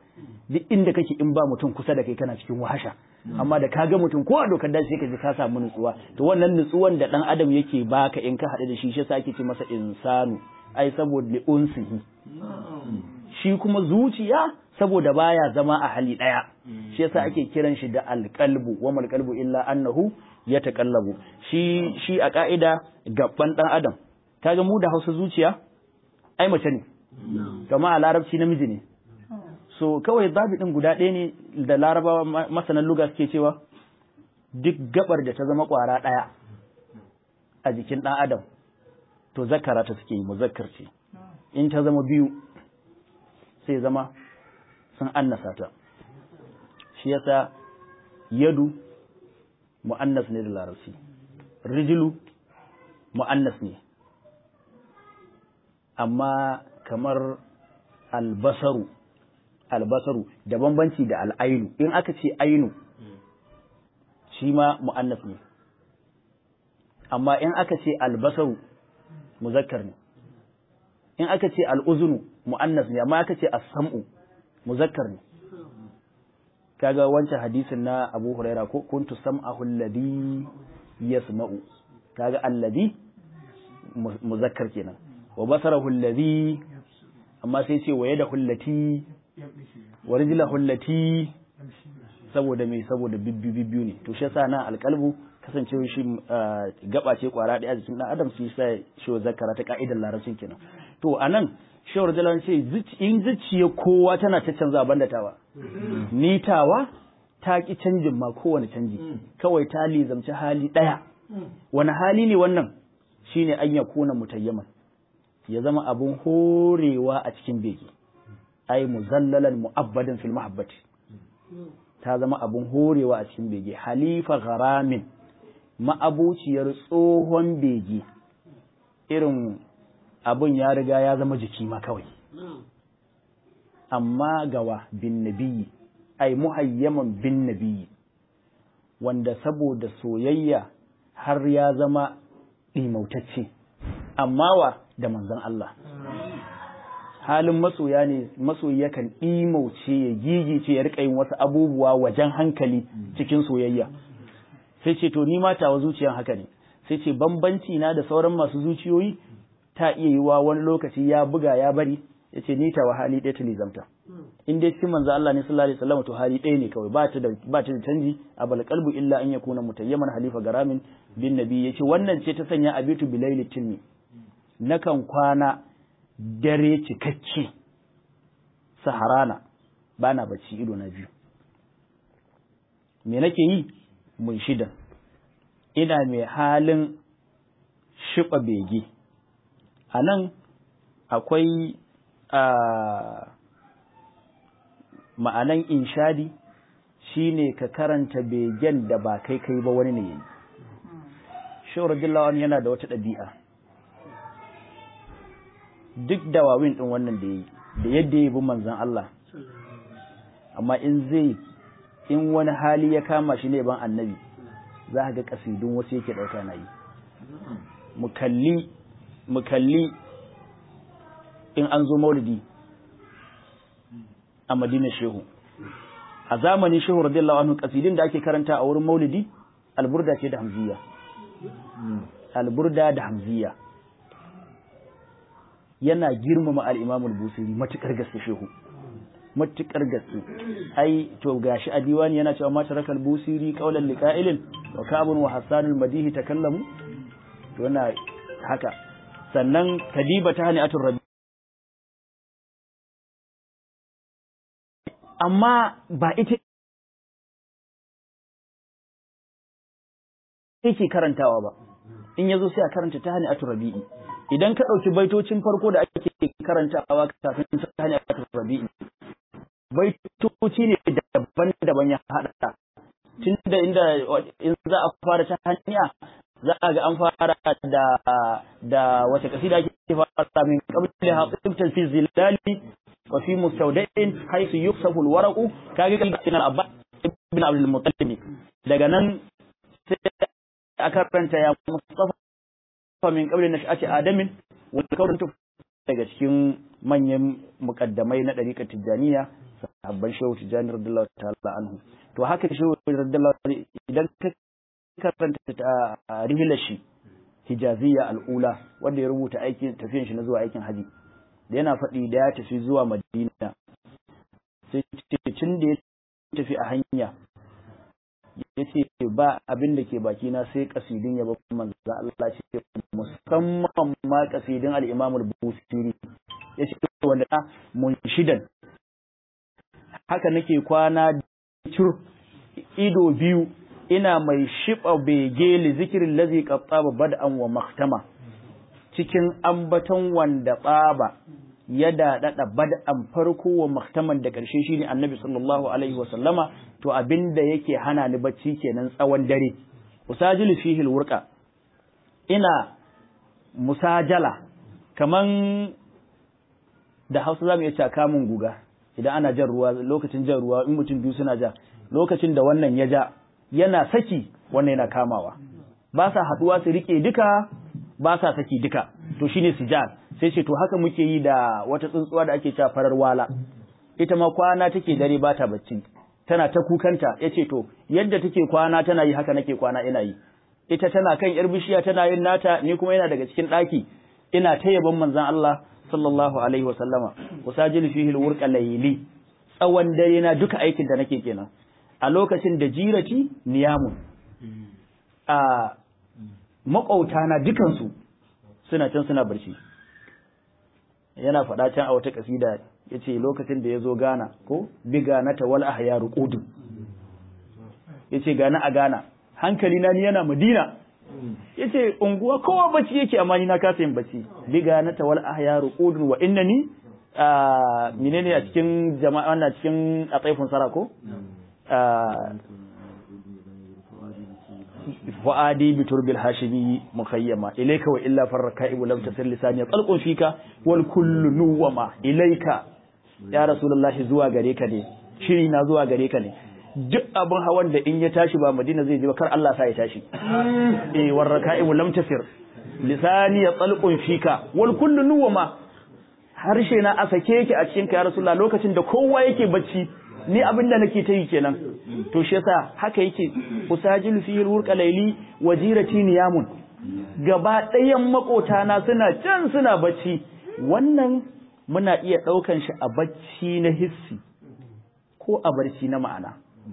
duk inda kake in ba mutum kusa da kai kana cikin wahasha amma da ka ga mutum ko a dokar daji sai ka ji ka samu nutsuwa to wannan nutsuwan da dan adam yake baka in ka haɗu da shi shi yasa ake ce masa insanu ai saboda li unsihi shi kuma zuciya saboda baya zama a hali ɗaya shi yasa ake kiran shi da alqalbu wa mal qalbu illa annahu yataqallabu shi shi a ka'ida gaban dan adam kaga mu da Hausa zuciya ai mace ne kama a larabci namiji ne so kawai zabi din guda ɗaya ne da larabawa masanan luga suke cewa duk gabar da ta zama ƙwara ɗaya a jikin ɗan adam to zakara ta suke yi muzakkar ce in ta zama biyu sai zama sun annasa ta shi yasa yadu mu'annas ne da larabci rijilu mu'annas ne amma kamar albasaru albasaru da bambanci da al'ainu in aka ce ainu shi ma mu'annas ne amma in aka ce albasaru muzakkar ne in aka ce al'uzunu mu'annas ne amma aka ce as-sam'u muzakkar ne kaga wancan hadisin na Abu Huraira ko kuntu sam'ahu alladhi yasma'u kaga alladhi muzakkar kenan wa basarahu alladhi amma sai ce wa yadahu allati wa rijlahu allati saboda me saboda bibbi bibbiyu ne to shi yasa nan alqalbu kasancewa shi gaba ce kwara daya jikin dan adam shi sai shi zakara ta ka'idar larabcin kenan to anan shawar jalan ce in zuciya kowa tana ta canza banda tawa ni tawa ta ki canjin ma kowane canji kawai ta lizamci hali daya wani hali ne wannan shine an ya kuna mutayyaman ya zama abun horewa a cikin bege ai muzallalan mu'abbadan fil mahabbati ta zama abun horewa a cikin bege halifa gharamin ma'abuciyar tsohon bege irin abun ya riga ya zama jiki ma kawai amma gawa bin nabiyyi ai muhayyaman bin nabiyyi wanda saboda soyayya har ya zama ɗimautacce amma wa da manzon Allah halin masoya ne masoyi yakan ɗimauce ya gigice ya riƙa yin wasu abubuwa wajen hankali cikin soyayya sai ce to ni ma tawa zuciyan haka ne sai ce bambanci na da sauran masu zuciyoyi ta iya yiwa wani lokaci ya buga ya bari ya ce ni tawa hali ɗaya ta lizamta in dai cikin manzo Allah ne sallallahu alaihi wasallam to hali ɗaya ne kawai ba ta da ba ta da canji a bal qalbu illa an yakuna mutayyaman halifa garamin bin nabi yace wannan ce ta sanya abitu bilaili tilmi nakan kwana dare cikakke saharana bana bacci ido na biyu me nake yi mun shida ina mai halin shiɓa bege a nan akwai ma'anan inshadi shine ka karanta begen da ba kai kai ba wani ne yayi shawar dillawan yana da wata ɗabi'a duk dawawin ɗin wannan da ya yi da yadda ya bi manzan Allah amma in zai in wani hali ya kama shi ne ban annabi za ga kasidun wasu yake ɗauka na yi mu kalli in an zo maulidi a madina shehu a zamanin shehu radiyallahu anhu kasidin da ake karanta a wurin maulidi alburda ce da hamziya alburda da hamziya yana girmama al-imamul busiri matukar gaske shehu matukar gaske ai to gashi a diwani yana cewa mata rakal busiri qaulan liqa'ilin wa kabun wa hasanul madihi takallamu to yana haka sannan kadiba ta hani atur rabi amma ba ita yake karantawa ba in yazo sai a karanta ta hani atur rabi'i idan ka ɗauki baitocin farko da ake karantawa kafin ta hani atur rabi'i baitoci ne daban-daban ya haɗa tun da inda in za a fara ta hanya za a ga an fara da da wata kasida ake fara min qabli haqibtan fi zilali wa fi mustawda'in haythu yuksafu alwaraqu kage kan ibn abba ibn abdul muttalib daga nan sai aka karanta ya mustafa min qabli nash'ati adamin wa kawntu daga cikin manyan mukaddamai na ɗariƙar tijjaniya sahabban shehu tijjani radiyallahu ta'ala anhu to haka shehu radiyallahu idan ka karanta rihilar shi hijaziya al'ula wanda ya rubuta aikin tafiyan shi na zuwa aikin haji da yana faɗi da ya tafi zuwa madina sai ce tun da ya tafi a hanya ya ce ba abin da ke baki na sai kasidin ya babu manzo Allah ce musamman ma kasidin al-Imam al-Busiri ya ce wanda munshidan haka nake kwana cur ido biyu ina mai shiba bege li zikirin lazi qattaba bad'an wa maktama cikin ambaton wanda baba ya daɗaɗa bad'an farko wa maktaman da ƙarshe shine annabi sallallahu alaihi wa sallama to abinda yake hana ni bacci kenan tsawon dare usajilu fihi alwurqa ina musajala kaman da Hausa zamu iya cewa kamun guga idan ana jan ruwa lokacin jan ruwa in mutum biyu suna ja lokacin da wannan ya ja yana saki wannan yana kamawa ba sa haduwa su rike duka ba sa saki duka to shine sijal sai ce to haka muke yi da wata tsuntsuwa da ake cewa farar wala ita ma kwana take dare ba ta bacci tana ta kukanta yace to yadda take kwana tana yi haka nake kwana ina yi ita tana kan yar bishiya tana yin nata ni kuma yana daga cikin daki ina ta yaban manzon Allah sallallahu alaihi wasallama usajil fihi alwurqa layli tsawon dare na duka aikin da nake kenan a lokacin da jirati niyamun a maƙauta na dukansu suna can suna barci yana faɗa can a wata ƙasida ya ce lokacin da ya zo gana ko biga na tawal a haya rukudu ya ce gana a gana hankali na ni yana madina ya ce unguwa kowa bacci yake amma ni na kasa yin bacci biga na tawal a haya rukudu wa inna ni menene a cikin jama'a wannan cikin a tsaifin sara ko fu'adi bi turbil hashimi mukhayyama ilayka wa illa farraka'i lam tasir lisani qalqun fika wal kullu nuwama ilayka ya rasulullahi zuwa gare ka ne shiri na zuwa gare ka ne duk abin hawan da in ya tashi ba madina zai je ba kar Allah sa ya tashi eh warraka'i lam tasir lisani qalqun fika wal kullu nuwama harshe na a sake yake a cikin ka ya rasulullah lokacin da kowa yake bacci ni abin da nake ta yi kenan to shi yasa haka yake usajilu fi alwurqa layli wajirati niyamun gaba ɗayan makota na suna can suna bacci wannan muna iya ɗaukan shi a bacci na hissi ko a barci na ma'ana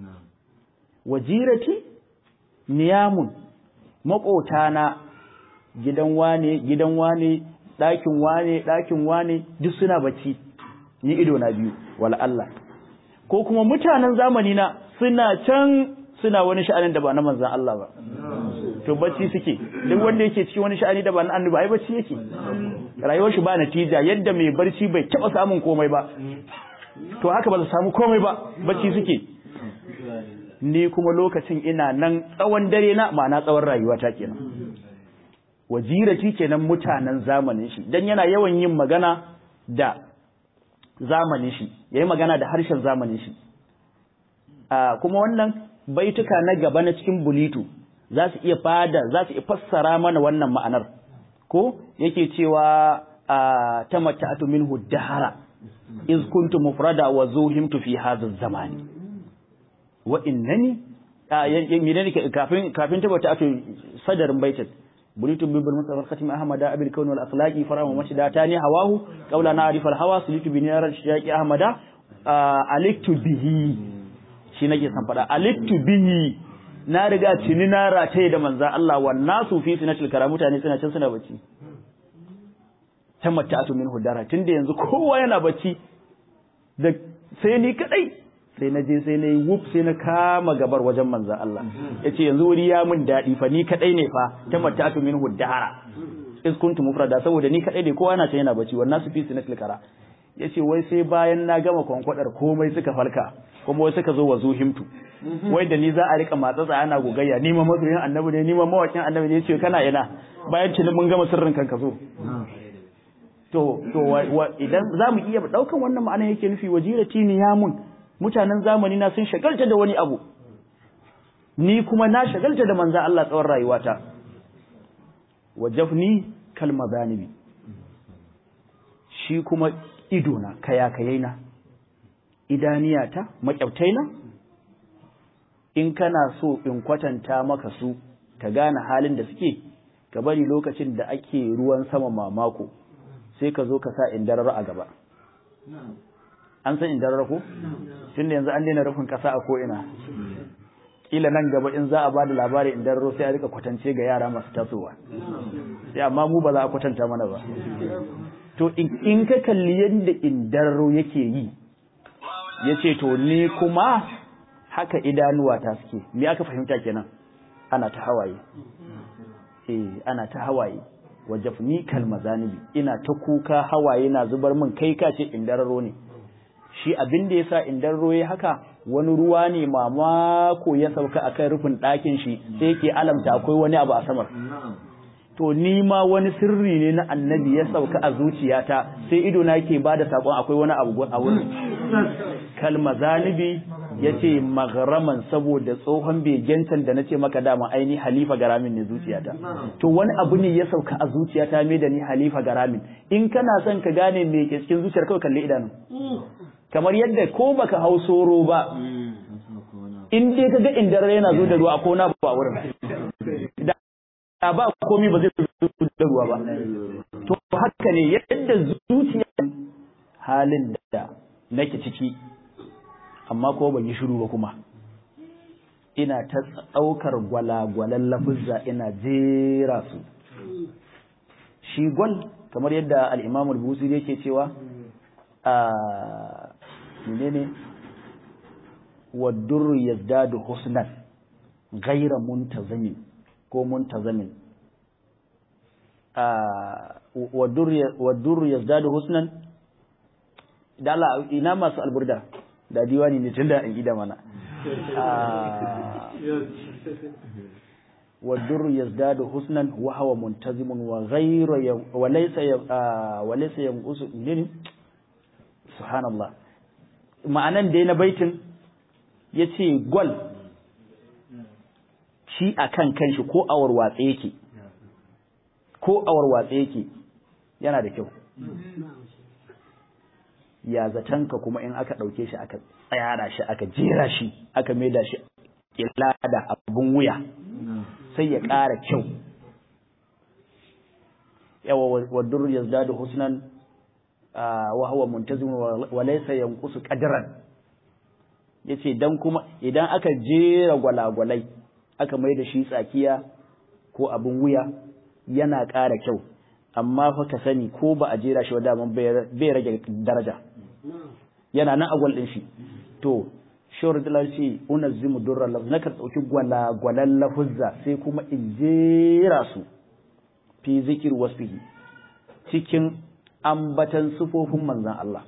wajirati niyamun makota na gidan wane gidan wane ɗakin wane ɗakin wane duk suna bacci ni ido na biyu wala Allah ko kuma mutanen zamani na suna can suna wani sha'anin da ba na manzan Allah ba to bacci suke duk wanda yake cikin wani sha'ani da ba na annabi ai bacci yake rayuwar shi ba natija yadda mai barci bai taba samun komai ba to haka ba su samu komai ba bacci suke ni kuma lokacin ina nan tsawon dare na ma'ana tsawon rayuwa ta kenan wajirati kenan mutanen zamanin shi dan yana yawan yin magana da zamanin shi ya yi magana da harshen zamanin shi kuma wannan baituka na gaba na cikin bulitu za su iya fada za su iya fassara mana wannan ma'anar ko yake cewa ta mata'atu minhu dahara iz kuntu mufrada wa zuhimtu fi hadha zamani wa innani menene kafin kafin ta mata'atu sadarin baitin بليت بالمصطفى الختم أحمد أبي الكون والأخلاق فرام ومشدا تاني هواه قولا نعرف الهوى سليت بنيار الشياك أحمد ألكت به shi nake san faɗa alittu bihi na riga tuni na rataye da manza Allah wa nasu fi sinatil kara mutane suna can suna bacci tamatta'atu min hudara tunda yanzu kowa yana bacci da sai ni kadai sai na je sai na yi wuf sai na kama gabar wajen manzan Allah ya ce yanzu wuri ya min daɗi fa ni kaɗai ne fa ta matatu min huddara is kuntu mufrada saboda ni kaɗai ne kowa na can yana bacci wannan su fi su na tilkara ya ce wai sai bayan na gama kwankwadar komai suka farka kuma wai suka zo wa zuhimtu wai da ni za a rika matsatsa ana gogayya ni ma masoyin annabi ne ni ma mawakin annabi ne ce kana ina bayan tuni mun gama sirrin kan ka zo to to idan za mu iya ɗaukan wannan ma'ana yake nufi wajirati niyamun mutanen zamani na sun shagalta da wani abu ni kuma na shagalta da manza Allah tsawon rayuwata wajafni kalma zanibi shi kuma idona kayakayaina idaniyata makyabtaina in kana so in kwatanta maka su ka gane halin da suke ka bari lokacin da ake ruwan sama mamako sai ka zo ka sa indarar a gaba an san indarar ko tun da yanzu an daina rufin kasa a ko'ina kila nan gaba in za a ba da labari indararo sai a rika kwatance ga yara masu tasowa sai amma mu ba za a kwatanta mana ba to in ka kalli yadda indararo yake yi ya ce to ni kuma haka idanuwa ta suke me aka fahimta kenan ana ta hawaye eh ana ta hawaye wajafni kalmazanibi ina ta kuka hawaye na zubar min kai ka ce indararo ne shi abin da yasa indararo ya haka wani ruwa ne mamako ya sauka akan rufin ɗakin shi sai yake alamta akwai wani abu a samar to ni ma wani sirri ne na annabi ya sauka a zuciyata sai ido na yake bada sakon akwai wani abu a wurin kalma zanibi ya ce magharaman saboda tsohon begentan da na ce maka dama aini halifa garamin ne zuciyata to wani abu ne ya sauka a zuciyata mai da ni halifa garamin in kana son ka gane me ke cikin zuciyar kawai kalli idanu kamar yadda ko baka hau soro ba in dai kaga indar yana zo da ruwa ko na ba wurin da ba komai ba zai zo da ruwa ba to haka ne yadda zuciya halin da nake ciki amma ko ban yi shiru ba kuma ina ta ɗaukar gwalagwalan lafuzza ina jera su shi gwal kamar yadda al-imam al-busiri yake cewa a menene wadur yazdadu husnan ghayra muntazamin ko muntazamin a wadur yazdadu husnan da Allah ina masu alburda da diwani ne tunda an gida mana والدر يزداد حسنا وهو منتظم وغير وليس وليس ينقص سبحان الله ma'anan dai na baitin ya ce gwal shi a kan kanshi ko awar watsa yake ko awar watsa yake yana da kyau ya zatanka kuma in aka ɗauke shi aka tsayara shi aka jera shi aka maida shi ila da abun wuya sai ya ƙara kyau yawa wadur yazdadu husnan wa huwa muntazim wa laysa yanqusu qadran yace dan kuma idan aka jera gwalagwalai aka mai da shi tsakiya ko abun wuya yana ƙara kyau amma fa ka sani ko ba a jera shi wadda bai rage daraja yana nan agwal din shi to shawar da ce unazzimu durra lafz na kan dauki gwalagwalan lafuzza sai kuma in jera su fi zikir wasfihi cikin ambatan sufofin manzan Allah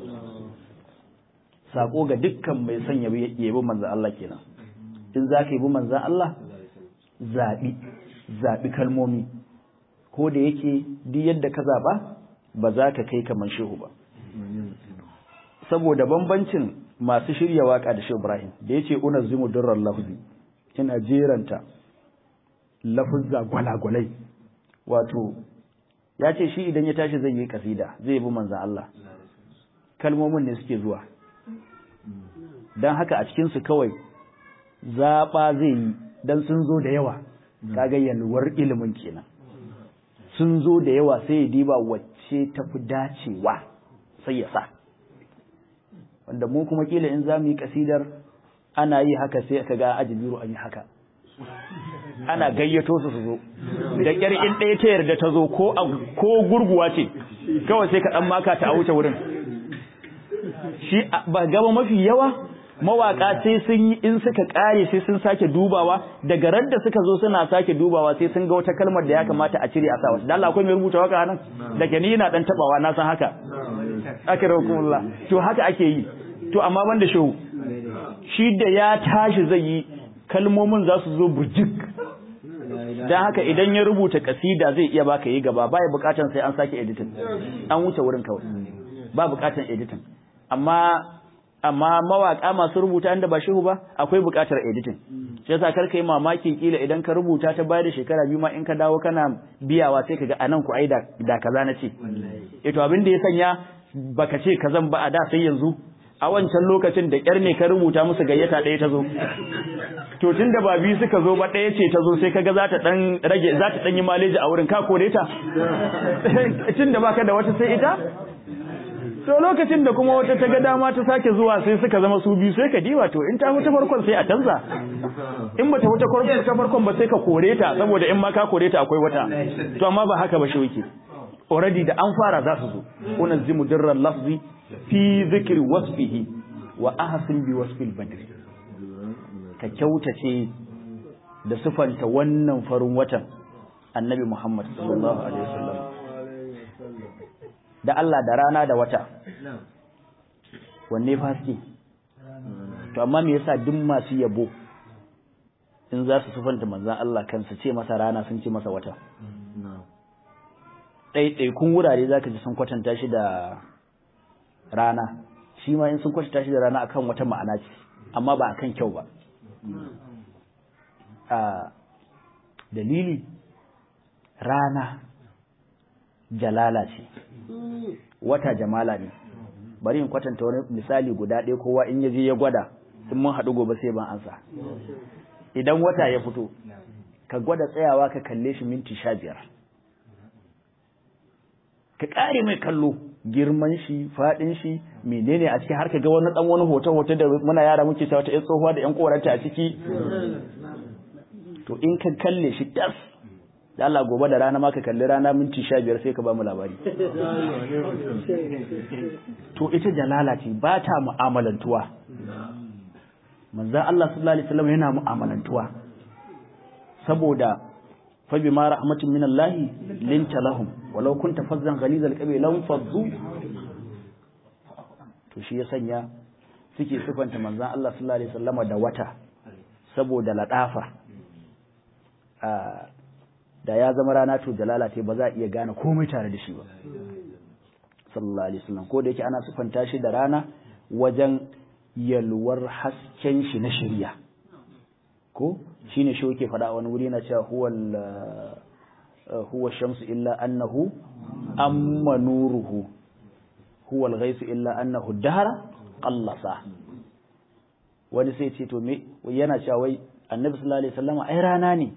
sako ga dukkan mai son yabi yabi manzan Allah kenan in za ka yabi manzan Allah zaɓi zaɓi kalmomi ko da yake duk yadda ka zaɓa ba za ka kai kamar shehu ba saboda bambancin masu shirya waka da shehu Ibrahim da yace unazzimu durrar lafzi ina jeranta lafuzza gwalagwalai wato ya ce shi idan ya tashi zai yi kasida zai bi manzan Allah kalmomin ne suke zuwa don haka a cikinsu kawai zaɓa zai yi don sun zo da yawa kaga yalwar ilimin kenan sun zo da yawa sai ya diba wacce ta fi dacewa sai ya sa wanda mu kuma kila in za mu yi kasidar ana yi haka sai ka ga ajibiru an yi haka ana gayyato su su zo da ƙyar in ɗaya ta yarda ta zo ko ko gurguwa ce kawai sai ka ɗan maka ta a wuce wurin shi ba gaba mafi yawa mawaka sai sun yi in suka ƙare sai sun sake dubawa daga ran da suka zo suna sake dubawa sai sun ga wata kalmar da ya kamata a cire a sa wata dan Allah akwai mai rubuta waka nan da ke ni ina dan tabawa na san haka akrakumullah to haka ake yi to amma banda shehu shi da ya tashi zai yi kalmomin za su zo burjik don haka idan ya rubuta kasida zai iya baka yi gaba baya bukatan sai an sake editing an wuce wurin kawai ba bukatan editing amma amma mawaka masu rubuta inda ba shehu ba akwai buƙatar editing shi yasa kar kai mamakin kila idan ka rubuta ta bayar da shekara biyu ma in ka dawo kana biyawa sai kaga anan ku ai da da kaza na ce eh to abin da ya sanya baka ce kazan ba a da sai yanzu a wancan lokacin da kyar ne ka rubuta musu gayyata ɗaya ta zo to tun da ba biyu suka zo ba ɗaya ce ta zo sai kaga za ta dan rage za ta dan yi maleji a wurin ka kore ta tun da baka da wata sai ita to lokacin da kuma wata ta ga dama ta sake zuwa sai suka zama su biyu sai ka diwa to in ta wuce farkon sai a canza in bata wuce farkon ta farkon ba sai ka kore ta saboda in ma ka kore ta akwai wata to amma ba haka ba shi yake already da an fara za su zo unazzimu dirral lafzi fi dhikri wasfihi wa ahsin bi wasfil badri ka kyautace da sifanta wannan farin watan annabi Muhammad sallallahu alaihi wasallam da Allah da rana da wata wanne faske to amma me yasa duk masu yabo in za su sufanta manzan Allah kansu ce masa rana sun ce masa wata ɗaiɗaikun wurare za ka ji sun kwatanta shi da rana shi ma in sun kwatanta shi da rana akan wata ma'ana ce amma ba akan kyau ba a dalili rana jalala ce wata jamala ne bari in kwatanta wani misali guda ɗaya kowa in ya je ya gwada in mun haɗu gobe sai ban ansa idan wata ya fito ka gwada tsayawa ka kalle shi minti sha biyar ka ƙare mai kallo girman shi faɗin shi menene a ciki har ka ga wani ɗan wani hoto hoto da muna yara muke cewa ta tsohuwa da ƴan koranta a ciki to in ka kalle shi tas da Allah gobe da rana ma ka kalli rana minti sha biyar sai ka ba mu labari to ita jalala ce ba ta mu'amalantuwa manzan Allah sallallahu alaihi wasallam yana mu'amalantuwa saboda fa bima rahmatin min Allah linta lahum walau kunta fazzan ghalizal qalbi lam faddu to shi ya sanya suke sifanta manzan Allah sallallahu alaihi wasallama da wata saboda ladafa da ya zama rana to jalala ce ba za a iya gane komai tare da shi ba sallallahu alaihi wasallam ko da yake ana sifanta shi da rana wajen yalwar hasken shi na shari'a ko shine shi yake faɗa a wani wuri na cewa huwal huwa shamsu illa annahu amma nuruhu huwal ghaisu illa annahu dahara qallasa wani sai ce to me yana cewa wai annabi sallallahu alaihi wasallam ai rana ne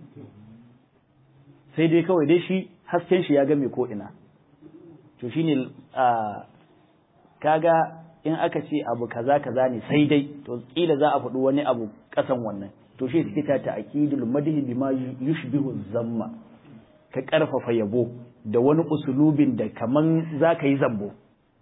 sai dai kawai dai shi hasken shi ya game ko ina to shine a kaga in aka ce abu kaza kaza ne sai dai to kila za a faɗi wani abu ƙasan wannan to shi suke ta ta'kidul madhi bima yushbihu zamma ka karfafa yabo da wani usulubin da kaman zaka yi zambo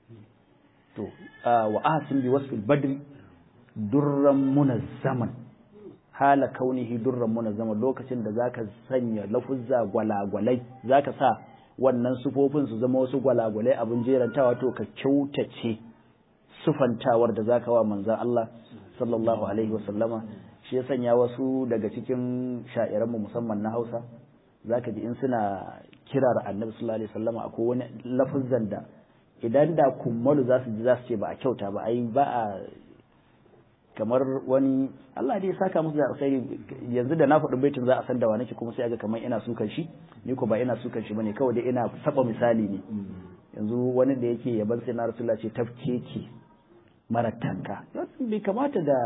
to wa ahsin bi wasfil badri durran munazzaman hala kaunihi durran munazzaman lokacin da zaka sanya lafuzza gwalagwalai zaka sa wannan sufofin su zama wasu gwalagwalai abin jerantawa to ka kyautace sufantawar da zaka wa manzon Allah sallallahu alaihi wasallama shi ya sanya wasu daga cikin sha'iranmu musamman na Hausa zaka ji in suna kirar Annabi sallallahu alaihi wasallama akwai wani lafazan da idan da kummalu za su ji za su ce ba a kyauta ba ai ba a kamar wani Allah dai ya saka musu da alkhairi yanzu da na faɗi baitin za a san da wa nake kuma sai aga kamar ina sukan shi ni ko ba ina sukan shi bane kawai dai ina saba misali ne yanzu wani da yake yaban sai na rasulullah ce tafkeke mara tanka bai kamata da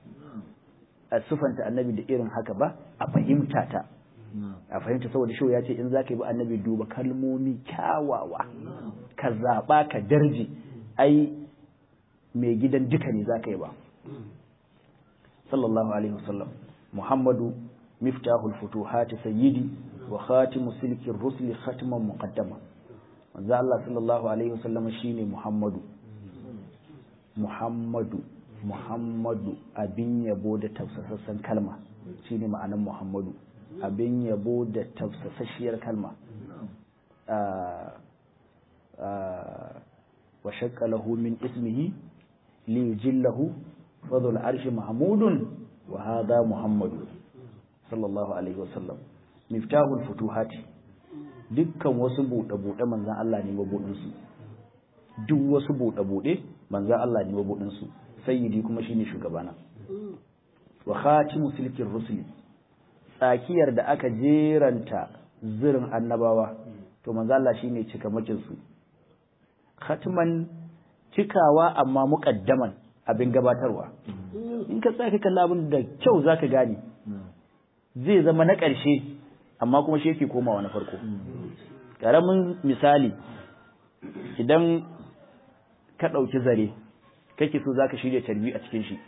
a sufanta annabi da irin haka ba a fahimta ta a fahimta saboda shi ya ce in zaka yi ba annabi duba kalmomi kyawawa ka zaɓa ka darje ai mai gidan duka ne zaka yi ba sallallahu alaihi wasallam muhammadu miftahul futuhati sayyidi wa khatimu silkin rusuli khatiman muqaddama manzo Allah sallallahu alaihi wasallam shine muhammadu muhammadu muhammadu abin yabo da tafsasassan kalma shine ma'anan muhammadu abin yabo da tafsasasshiyar kalma wa shakka lahu min ismihi li yujillahu fadl arshi mahmudun wa hadha muhammadu sallallahu alaihi wasallam miftahul futuhati dukkan wasu buɗe buɗe manzan Allah ne mabudin su duk wasu buɗe buɗe manzan Allah ne mabudin su sayyidi kuma shine shugabana wa khatimu silkin rusuli tsakiyar da aka jeranta zirin annabawa to manzo Allah shine cikamakin su khatman cikawa amma muqaddaman abin gabatarwa in ka tsaya kalla abin da kyau zaka gane zai zama na ƙarshe amma kuma shi yake komawa na farko ƙaramin misali idan ka ɗauki zare kake so zaka shirya tarbi a cikin shi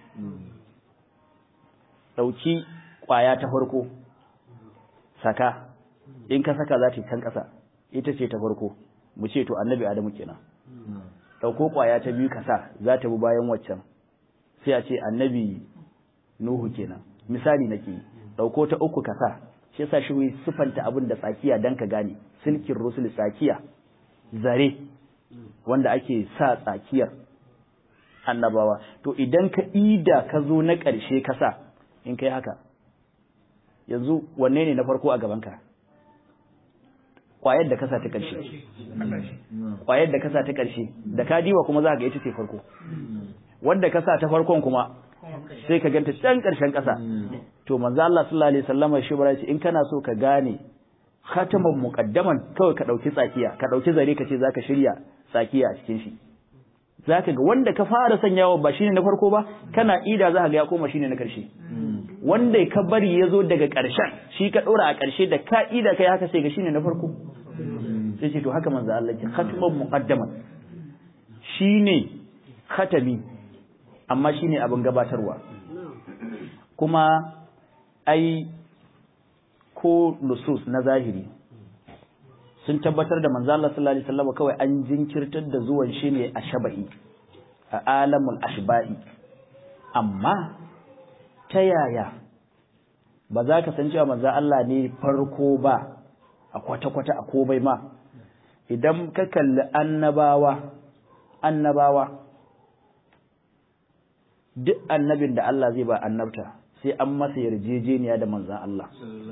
ɗauki ƙwaya ta farko saka in ka saka za ta yi kan ƙasa ita ce ta farko mu ce to annabi adamu kenan ɗauko ƙwaya ta biyu ka sa za ta bi bayan waccan sai a ce annabi nuhu kenan misali nake ɗauko ta uku ka sa shi yasa shi wai sifanta abin da tsakiya dan ka gane silkin rusul tsakiya zare wanda ake sa tsakiyar annabawa to idan ka ida ka zo na ƙarshe ka sa in kai haka yanzu wanne ne na farko a gabanka ƙwayar da kasa ta ƙarshe ƙwayar da kasa ta ƙarshe da ka diwa kuma za ka ga ita ce farko wanda kasa ta farkon kuma sai ka ganta can ƙarshen ƙasa to manzo Allah sallallahu alaihi wasallam shi bara ce in kana so ka gane khataman muqaddaman kawai ka dauki tsakiya ka dauki zare ka ce zaka shirya tsakiya a cikin shi zaka ga wanda ka fara sanyawa ba shine na farko ba kana ida za ka ga ya koma shine na karshe wanda ka bari ya zo daga ƙarshen shi ka ɗora a ƙarshe da ka ida kai haka sai ga shine na farko sai ce to haka manzo Allah ke khatman muqaddaman shine khatami amma shine abin gabatarwa kuma ai ko nusus na zahiri sun tabbatar da manzo Allah sallallahu alaihi wasallam kawai an jinkirtar da zuwan shi ne a shaba'i a alamul ashba'i amma ta yaya ba za ka san cewa manzo Allah ne farko ba a kwata-kwata a komai ma idan ka kalli annabawa annabawa duk annabin da Allah zai ba annabta sai an masa yarjejeniya da manzan Allah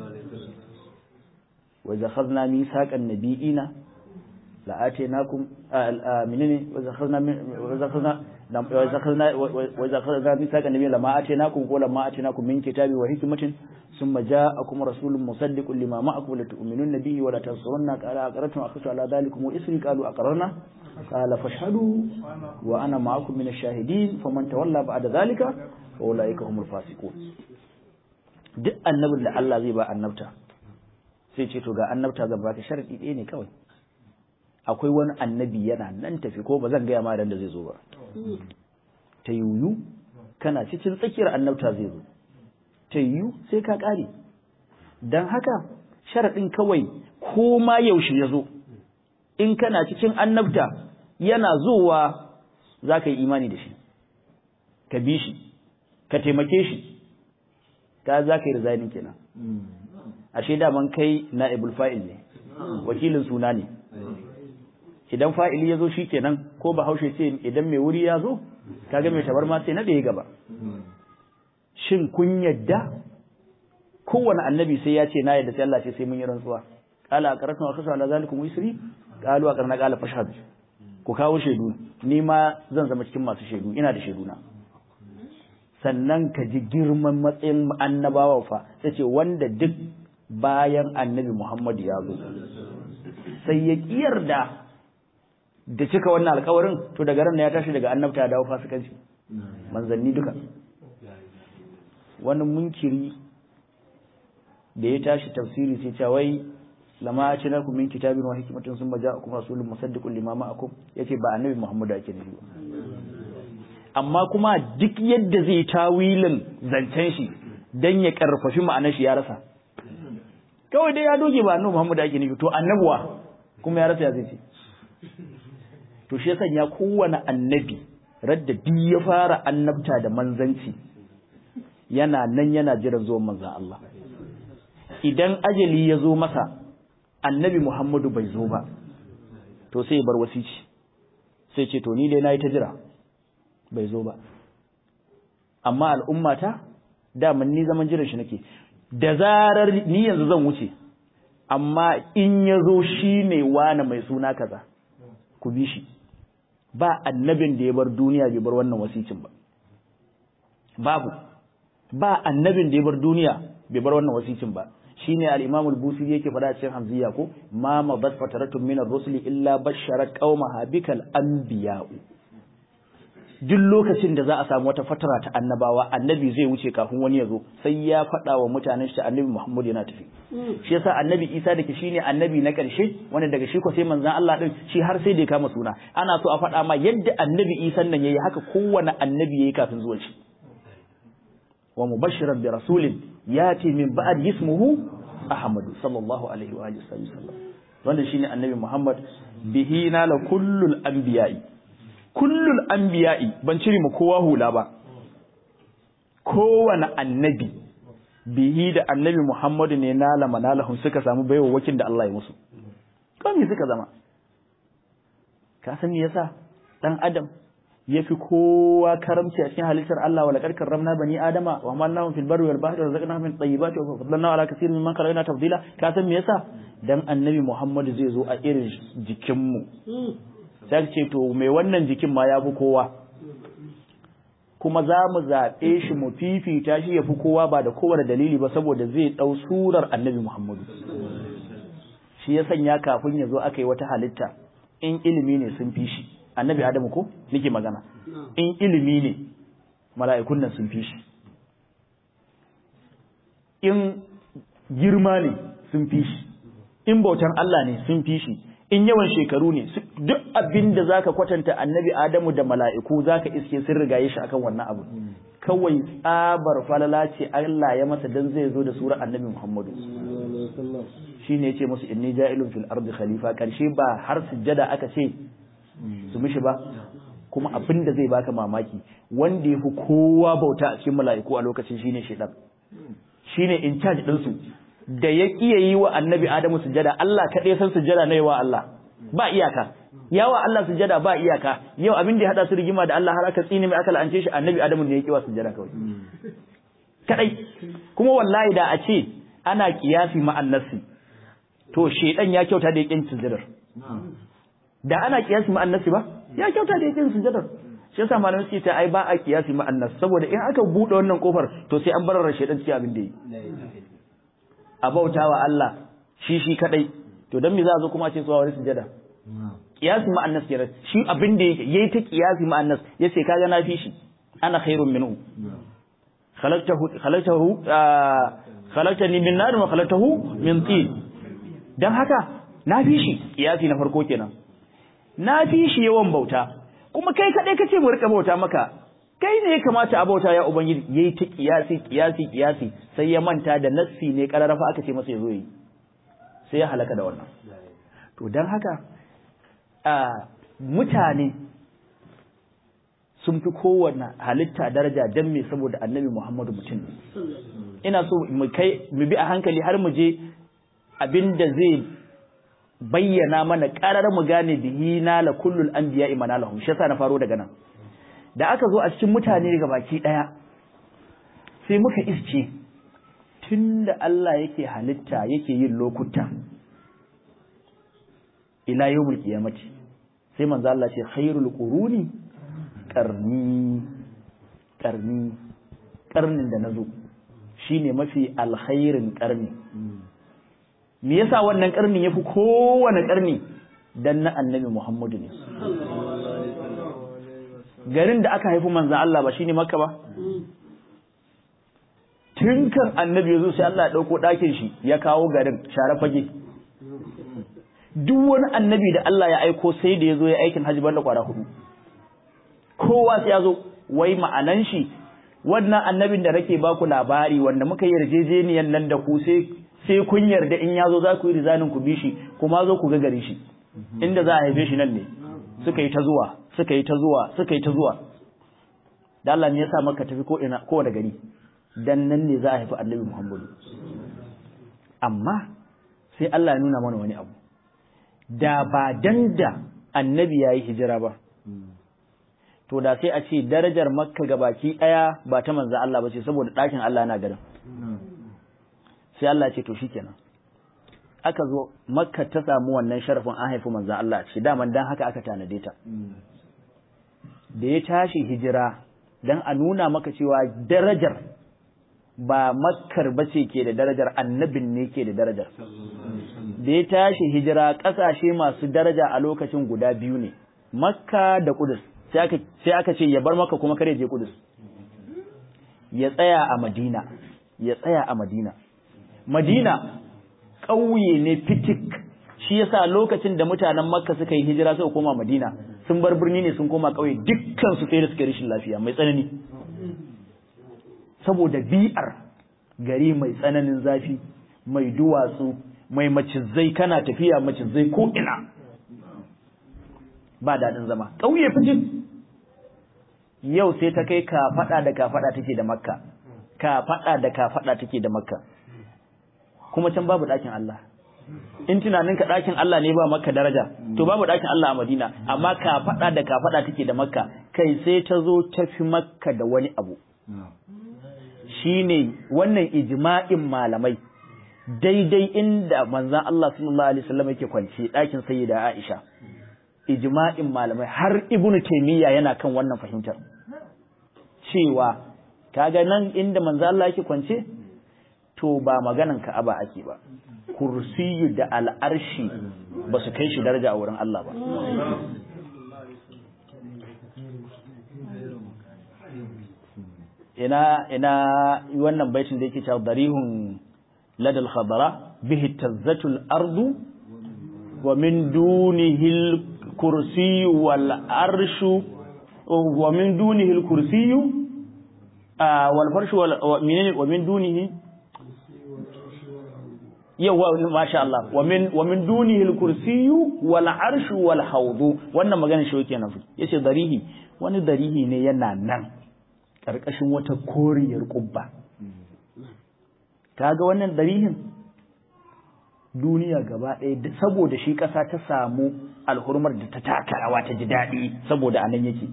wa zakhazna misaqan nabiyina la atainakum menene wa zakhazna wa zakhazna wa zakhazna wa zakhazna misaqan nabiyina lama atainakum ko lama atainakum min kitabi wa hikmatin ثم جاءكم رسول مصدق لما معكم لتؤمنون به ولا تنصرن قال أقررتم أخذت على ذلكم وإسري قالوا أقررنا قال فاشهدوا وأنا معكم من الشاهدين فمن تولى بعد ذلك فأولئك هم الفاسقون duk annabin da Allah zai ba annabta sai ce to ga annabta zan baka sharadi ɗaya ne kawai akwai wani annabi yana nan tafi ko ba zan gaya ma da zai zo ba ta yuyu kana cikin tsakiyar annabta zai zo ta yiwu sai ka ƙare don haka sharaɗin kawai ko ma yaushe ya zo in kana cikin annabta yana zowa za ka yi imani da shi ka bi shi ka taimake shi ka za ka yi rizainin kenan ashe daman kai na fa'il ne wakilin suna ne idan fa'ili ya zo shi kenan ko bahaushe ce idan mai wuri ya zo kaga mai tabar ma sai na da ya gaba shin kun yadda kowane annabi sai ya ce na yadda sai Allah ce sai mun yi rantsuwa qala aqratu wa khasha ala zalikum yusri qalu aqrana qala fashhad ku kawo shaidu ni ma zan zama cikin masu shaidu ina da shaidu na sannan ka ji girman matsayin annabawa fa yace wanda duk bayan annabi Muhammad ya zo sai ya kiyarda da cika wannan alkawarin to daga ran ya tashi daga annabta ya dawo fasikanci manzanni duka wani munkiri da ya tashi tafsiri sai ce wai lama a cinar min kitabin wa hikimatin sun maja kuma rasulun musaddiqun lima ma'akum yace ba annabi Muhammadu ake nufi amma kuma duk yadda zai tawilin zancen shi dan ya karfafi ma'anar shi ya rasa kawai dai ya doge ba annabi Muhammadu ake nufi to annabuwa kuma ya rasa ya zai ce to shi yasa ya kowane annabi radda duk ya fara annabta da manzanci yana nan yana jiran zuwan manzan Allah idan ajali ya zo masa annabi Muhammadu bai zo ba to sai ya bar wasici sai ce to ni dai nayi ta jira bai zo ba amma al'ummata daman ni zaman jiran shi nake da zarar ni yanzu zan wuce amma in ya zo shi ne wani mai suna kaza ku bi shi ba annabin da ya bar duniya bai bar wannan wasicin ba babu ba annabin da ya bar duniya bai bar wannan wasicin ba shine al-Imam al-Busiri yake faɗa cikin Hamziya ko ma mabat fataratun min ar-rusuli illa bashara qaumaha bikal anbiya'u duk lokacin da za a samu wata fatara ta annabawa annabi zai wuce kafin wani ya zo sai ya faɗa wa mutanen shi annabi Muhammad yana tafi shi yasa annabi Isa da ke shine annabi na ƙarshe wanda daga shi ko sai manzon Allah din shi har sai da ya kama suna ana so a faɗa ma yadda annabi Isa nan yayi haka kowane annabi yayi kafin zuwan shi wa mubashiran bi rasulin yati min ba'd ismuhu Ahmad sallallahu alaihi wa alihi wasallam wanda shine annabi Muhammad bihi nala kullul anbiya'i kullul anbiya'i ban cire mu kowa hula ba kowane annabi bihi da annabi Muhammadu ne nala manalahum suka samu baiwa wakin da Allah ya musu kami suka zama ka san me yasa dan adam yafi kowa karamci a cikin halittar Allah wala karkar ramna bani adama wa amalnahum fil barri wal bahri wa razaqnahum min tayyibati wa faddalna ala kaseerin mimman khalaqna tafdila ka san me yasa dan annabi Muhammadu zai zo a irin jikin mu sai ce to mai wannan jikin ma ya fi kowa kuma za mu zaɓe shi mu fifita shi ya fi kowa ba da kowane dalili ba saboda zai ɗau surar annabi Muhammadu shi ya sanya kafin ya zo aka yi wata halitta in ilimi ne sun fi shi annabi Adamu ko nake magana in ilimi ne mala'ikun nan sun fi shi in girma ne sun fi shi in bautan Allah ne sun fi shi in yawan shekaru ne duk abin da zaka kwatanta annabi Adamu da mala'iku zaka iske sun rigaye shi akan wannan abu kawai tsabar falala ce Allah ya masa dan zai zo da sura annabi Muhammadu shine yace musu inni ja'ilun fil ardi khalifa karshe ba har sujjada aka ce su mishi ba kuma abin da zai baka mamaki wanda ya fi kowa bauta a cikin mala'iku a lokacin shine shedan shine in charge din su da ya kiya yi wa annabi Adamu sujada Allah kaɗai san sujada na yawa Allah ba iyaka yawa Allah sujada ba iyaka yau abin da ya hada su rigima da Allah har aka tsine mai aka la'ance shi annabi Adamu ne ya kiwa sujada kawai kadai kuma wallahi da a ce ana kiyasi ma'an nasi to shedan ya kyauta da yakin sujadar da ana kiyasi ma'an nasi ba ya kyauta da yakin sujadar shi yasa malamai suke ta ai ba a kiyasi ma'an nasi saboda in aka bude wannan kofar to sai an barar shedan cikin abin da yi a bauta wa Allah shi shi kadai to dan me za a zo kuma a ce su wani sujada qiyasi ma annas kenan shi abin da yake yayi ta qiyasi ma annas yace kaga na fi shi ana khairun minhu khalaqtahu khalaqtahu khalaqtani min nar wa khalaqtahu min tin dan haka na fi shi qiyasi na farko kenan na fi shi yawan bauta kuma kai kadai kace mu rika bauta maka kai ne ya kamata a bauta ya ubangiji yayi ta kiyasi kiyasi kiyasi sai ya manta da nassi ne kararrafa aka ce masa yazo yi sai ya halaka da wannan to dan haka a mutane sun fi kowanne halitta daraja dan me saboda annabi Muhammadu mutum ne ina so mu kai mu bi a hankali har mu je abinda zai bayyana mana karar mu gane bihi na la kullul anbiya imanalahum shi yasa na faro daga nan da aka zo a cikin mutane ga baki ɗaya sai muka isce tun da Allah yake halitta yake yin lokuta ila yawmul qiyamati sai manzo Allah ce khairul quruni qarni qarni qarnin da nazo shine mafi alkhairin qarni me yasa wannan qarnin yafi kowane qarni dan na annabi Muhammadu ne garin da aka haifi manzan Allah ba shine Makka ba tun kan annabi ya zo sai Allah ya ɗauko ɗakin shi ya kawo garin share fage duk wani annabi da Allah ya aiko sai da ya zo ya aikin hajji banda kwara hudu kowa sai ya zo wai ma'anan shi wannan annabin da nake baku labari wanda muka yi yarjejeniyan nan da ku sai sai kun yarda in ya zo za ku yi rizanin ku bi shi kuma zo ku ga gari shi inda za a haife shi nan ne suka yi ta zuwa suka yi ta zuwa suka yi ta zuwa da Allah ne ya sa maka tafi ko ina ko da gari dan nan ne za a haifi annabi Muhammadu amma sai Allah ya nuna mana wani abu da ba dan da annabi ya yi hijira ba to da sai a ce darajar makka gabaki daya ba ta manzo Allah ba ce saboda ɗakin Allah na garin sai Allah ya ce to shikenan aka zo makka ta samu wannan sharafin an haifi manzo Allah a ce daman dan haka aka tanade ta da ya tashi hijira dan a nuna maka cewa darajar ba makkar bace ke da darajar annabin ne ke da darajar da ya tashi hijira ƙasashe masu daraja a lokacin guda biyu ne makka da kudus sai aka ce ya bar maka kuma kare je kudus ya tsaya a madina ya tsaya a madina madina ƙauye ne fitik shi yasa lokacin da mutanen makka suka yi hijira suka koma madina sun bar birni ne sun koma ƙauye dukkan su sai da suka rashin lafiya mai tsanani saboda bi'ar gari mai tsananin zafi mai duwatsu mai macizai kana tafiya macizai ko ina ba daɗin zama ƙauye fitin yau sai ta kai kafaɗa da kafaɗa take da makka kafaɗa da kafaɗa take da makka kuma can babu ɗakin Allah in tunanin ka ɗakin Allah ne ba makka daraja to babu ɗakin Allah a Madina amma kafaɗa da kafaɗa take da makka kai sai ta zo ta fi makka da wani abu shine wannan ijma'in malamai daidai inda manzan Allah sallallahu alaihi wasallam yake kwance ɗakin sayyida Aisha ijma'in malamai har Ibn Taymiyyah yana kan wannan fahimtar cewa kaga nan inda manzan Allah yake kwance to ba maganan Ka'aba ake ba kursiyu da al'arshi ba su kai shi daraja a wurin Allah ba ina ina wannan baitin da yake cewa darihun لدى الخضراء به اتزت الأرض ومن دونه الكرسي والعرش ومن دونه الكرسي آه والفرش ومن دونه yawa masha Allah wa min wa min dunihi al-kursiyyu wal arshu wal hawdu wannan magana shi yake nafi yace darihi wani darihi ne yana nan karkashin wata koriyar kubba kaga wannan darihin duniya gaba ɗaya saboda shi ƙasa ta samu alhurmar da ta taka rawa ta ji daɗi saboda anan yake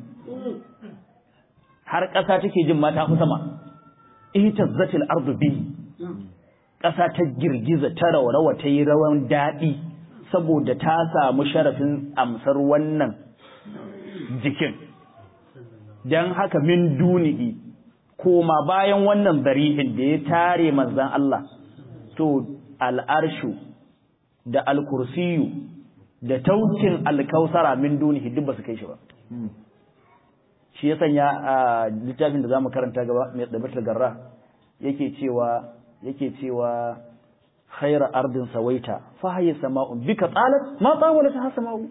har ƙasa take jin mata fi sama ihtazzatil ardu bihi ƙasa ta girgiza ta raurawa ta yi rawan daɗi saboda ta samu sharafin amsar wannan jikin don haka min dunihi koma bayan wannan darihin da ya tare manzan Allah to al'arshu da alkursiyu da taukin alkausara min dunihi duk ba su kai shi ba shi ya sanya a littafin da za mu karanta gaba mai ɗabatar garra yake cewa yake cewa khaira ardin sawaita fa hayya sama'un bika talat ma tawalat ha sama'u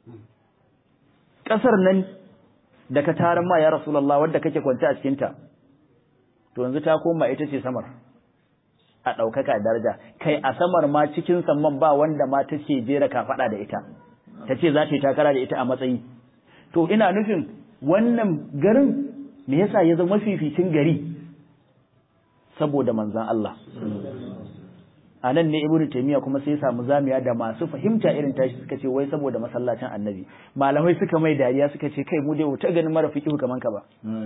kasar nan da ka taran ma ya rasulullah wanda kake kwance a cikin ta to yanzu ta koma ita ce samar a ɗaukaka daraja kai a samar ma cikin samman ba wanda ma take jera kafaɗa da ita ta ce za ta yi takara da ita a matsayi to ina nufin wannan garin me yasa ya zama mafificin gari saboda manzan Allah a nan ne ibnu taymiya kuma sai ya samu zamiya da masu fahimta irin tashi suka ce wai saboda masallacin annabi malamai suka mai dariya suka ce kai mu dai ta ganin mara fiqhu kaman ka ba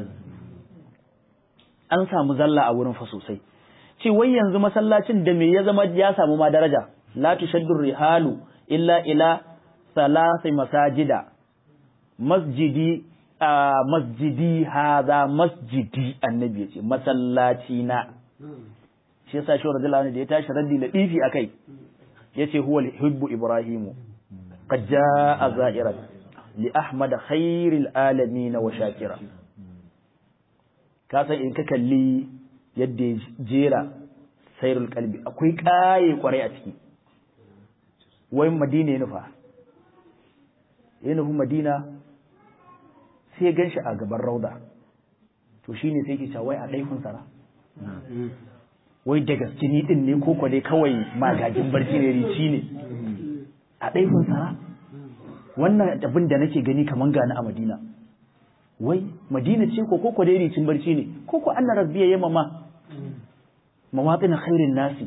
an samu zalla a wurin fa sosai ce wai yanzu masallacin da me ya zama ya samu ma daraja la tushaddu rihalu illa ila salasi masajida masjidi masjidi haza masjidi annabi ya ce masallaci na shi yasa shi radiyallahu anhu da ya tashi raddi da difi akai yace huwa hubbu ibrahimu qad jaa za'iran li ahmad khairil alamin wa shakira ka san in ka kalli yadda ya jera sairul kalbi akwai kaye kwarai a ciki wai madina ya nufa ya nufi madina sai ya ganshi a gaban rauda to shine sai ke cewa wai a ɗaifin sara wai da gaske ni din ne ko dai kawai magajin barci ne rici ne a ɗaifin sara wannan abin da nake gani kaman gani a madina wai madina ce ko koko dai ricin barci ne koko anna rabbiya yamma ma mawaƙin khairin nasi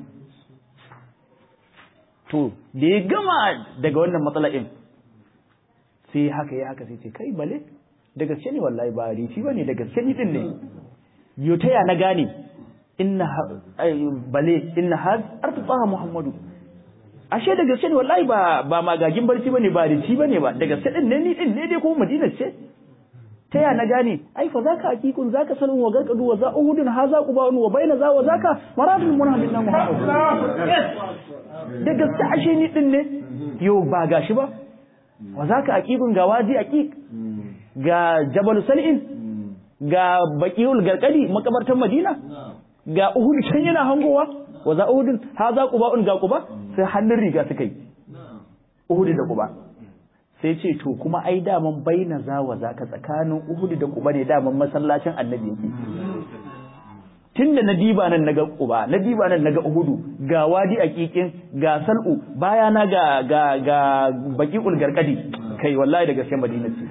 to da ya gama daga wannan matsala'in sai haka ya haka sai ce kai bale da gaske ne wallahi ba rici ba ne da gaske ni din ne yo ta ya na gane inna bale inna had artaha muhammadu ashe da gaske ne wallahi ba ba magagin barci bane ba rici bane ba da gaske din ne ni din ne dai ko madina ce ta ya na gane ai fa zaka hakikun zaka salun wa garkadu wa za uhudun haza qubaun wa baina za wa zaka maradul munhamin na muhammad da gaske ashe ni din ne yo ba gashi ba wa zaka hakikun ga waji hakik ga jabal sal'in ga baqiul garkadi makabartan madina ga uhud can yana hangowa wa za uhudun haza qubaun ga quba sai hannun riga suka yi uhud da quba sai ce to kuma ai daman baina za wa zaka tsakanin Uhud da Quba ne daman masallacin Annabi yake tunda na diba nan naga Quba na diba nan naga Uhud ga wadi aqiqin ga sal'u baya na ga ga ga baqiul garkadi kai wallahi da gaske Madina ce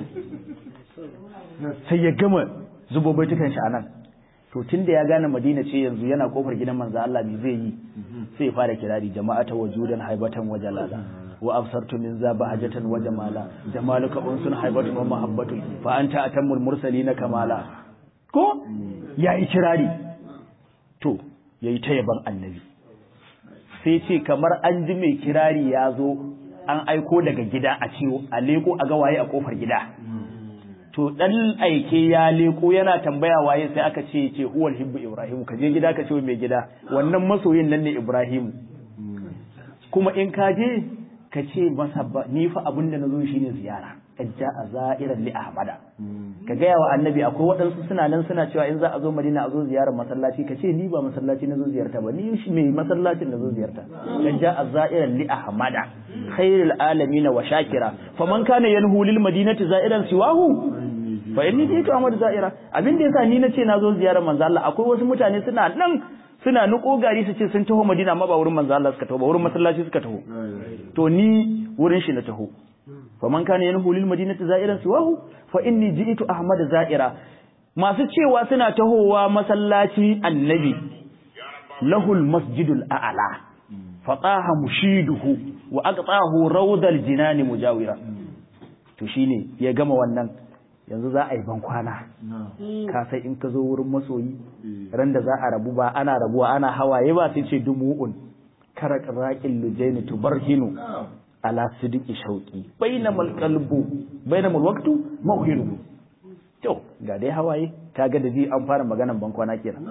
sai ya gama zubo baitukan shi anan to tunda ya gane Madina ce yanzu yana kofar gidan manzo Allah me zai yi sai ya fara kirari jama'ata wajudan haibatan wajalala wa absartu min za bahajatan wa jamala jamaluka unsun haibatun wa mahabbatun fa anta atammul mursalina kamala ko yayi kirari to yayi ta yaban annabi sai ce kamar an ji mai kirari ya zo an aiko daga gida a ciwo a leko a ga waye a kofar gida to dan aike ya leko yana tambaya waye sai aka ce ce huwal hibbu ibrahim ka je gida ka ce mai gida wannan masoyin nan ne ibrahim kuma in ka je ka ce masa ba ni fa abin da nazo shine ziyara ajja a za'iran li ahmada ka gaya wa annabi akwai waɗansu suna nan suna cewa in za a zo madina a zo ziyarar masallaci ka ce ni ba masallaci nazo ziyarta ba ni shi mai masallacin nazo ziyarta ajja a za'iran li ahmada khairul alamin wa shakira faman kana yanhu lil madinati za'iran siwahu fa inni jitu ahmad za'ira abin da yasa ni nace nazo ziyarar manzo Allah akwai wasu mutane suna nan suna nuko gari su ce sun taho Madina amma ba wurin manzo Allah suka taho ba wurin masallaci suka taho to ni wurin shi na taho fa man kana yanhu lil madinati za'iran siwahu fa inni ji'tu ahmad za'ira masu cewa suna tahowa masallaci annabi lahul masjidul a'la fataha mushiduhu wa aqtahu rawdal jinani mujawira to shine ya gama wannan yanzu za a yi ban kwana ka sai in ka zo wurin masoyi ran da za a rabu ba ana rabuwa ana hawaye ba sai ce dumu'un karak raqil lujaini tubarhinu ala sidiki shauqi bainamal qalbu bainamal waqtu mawhinu to ga dai hawaye kaga da ji an fara maganan ban kwana kenan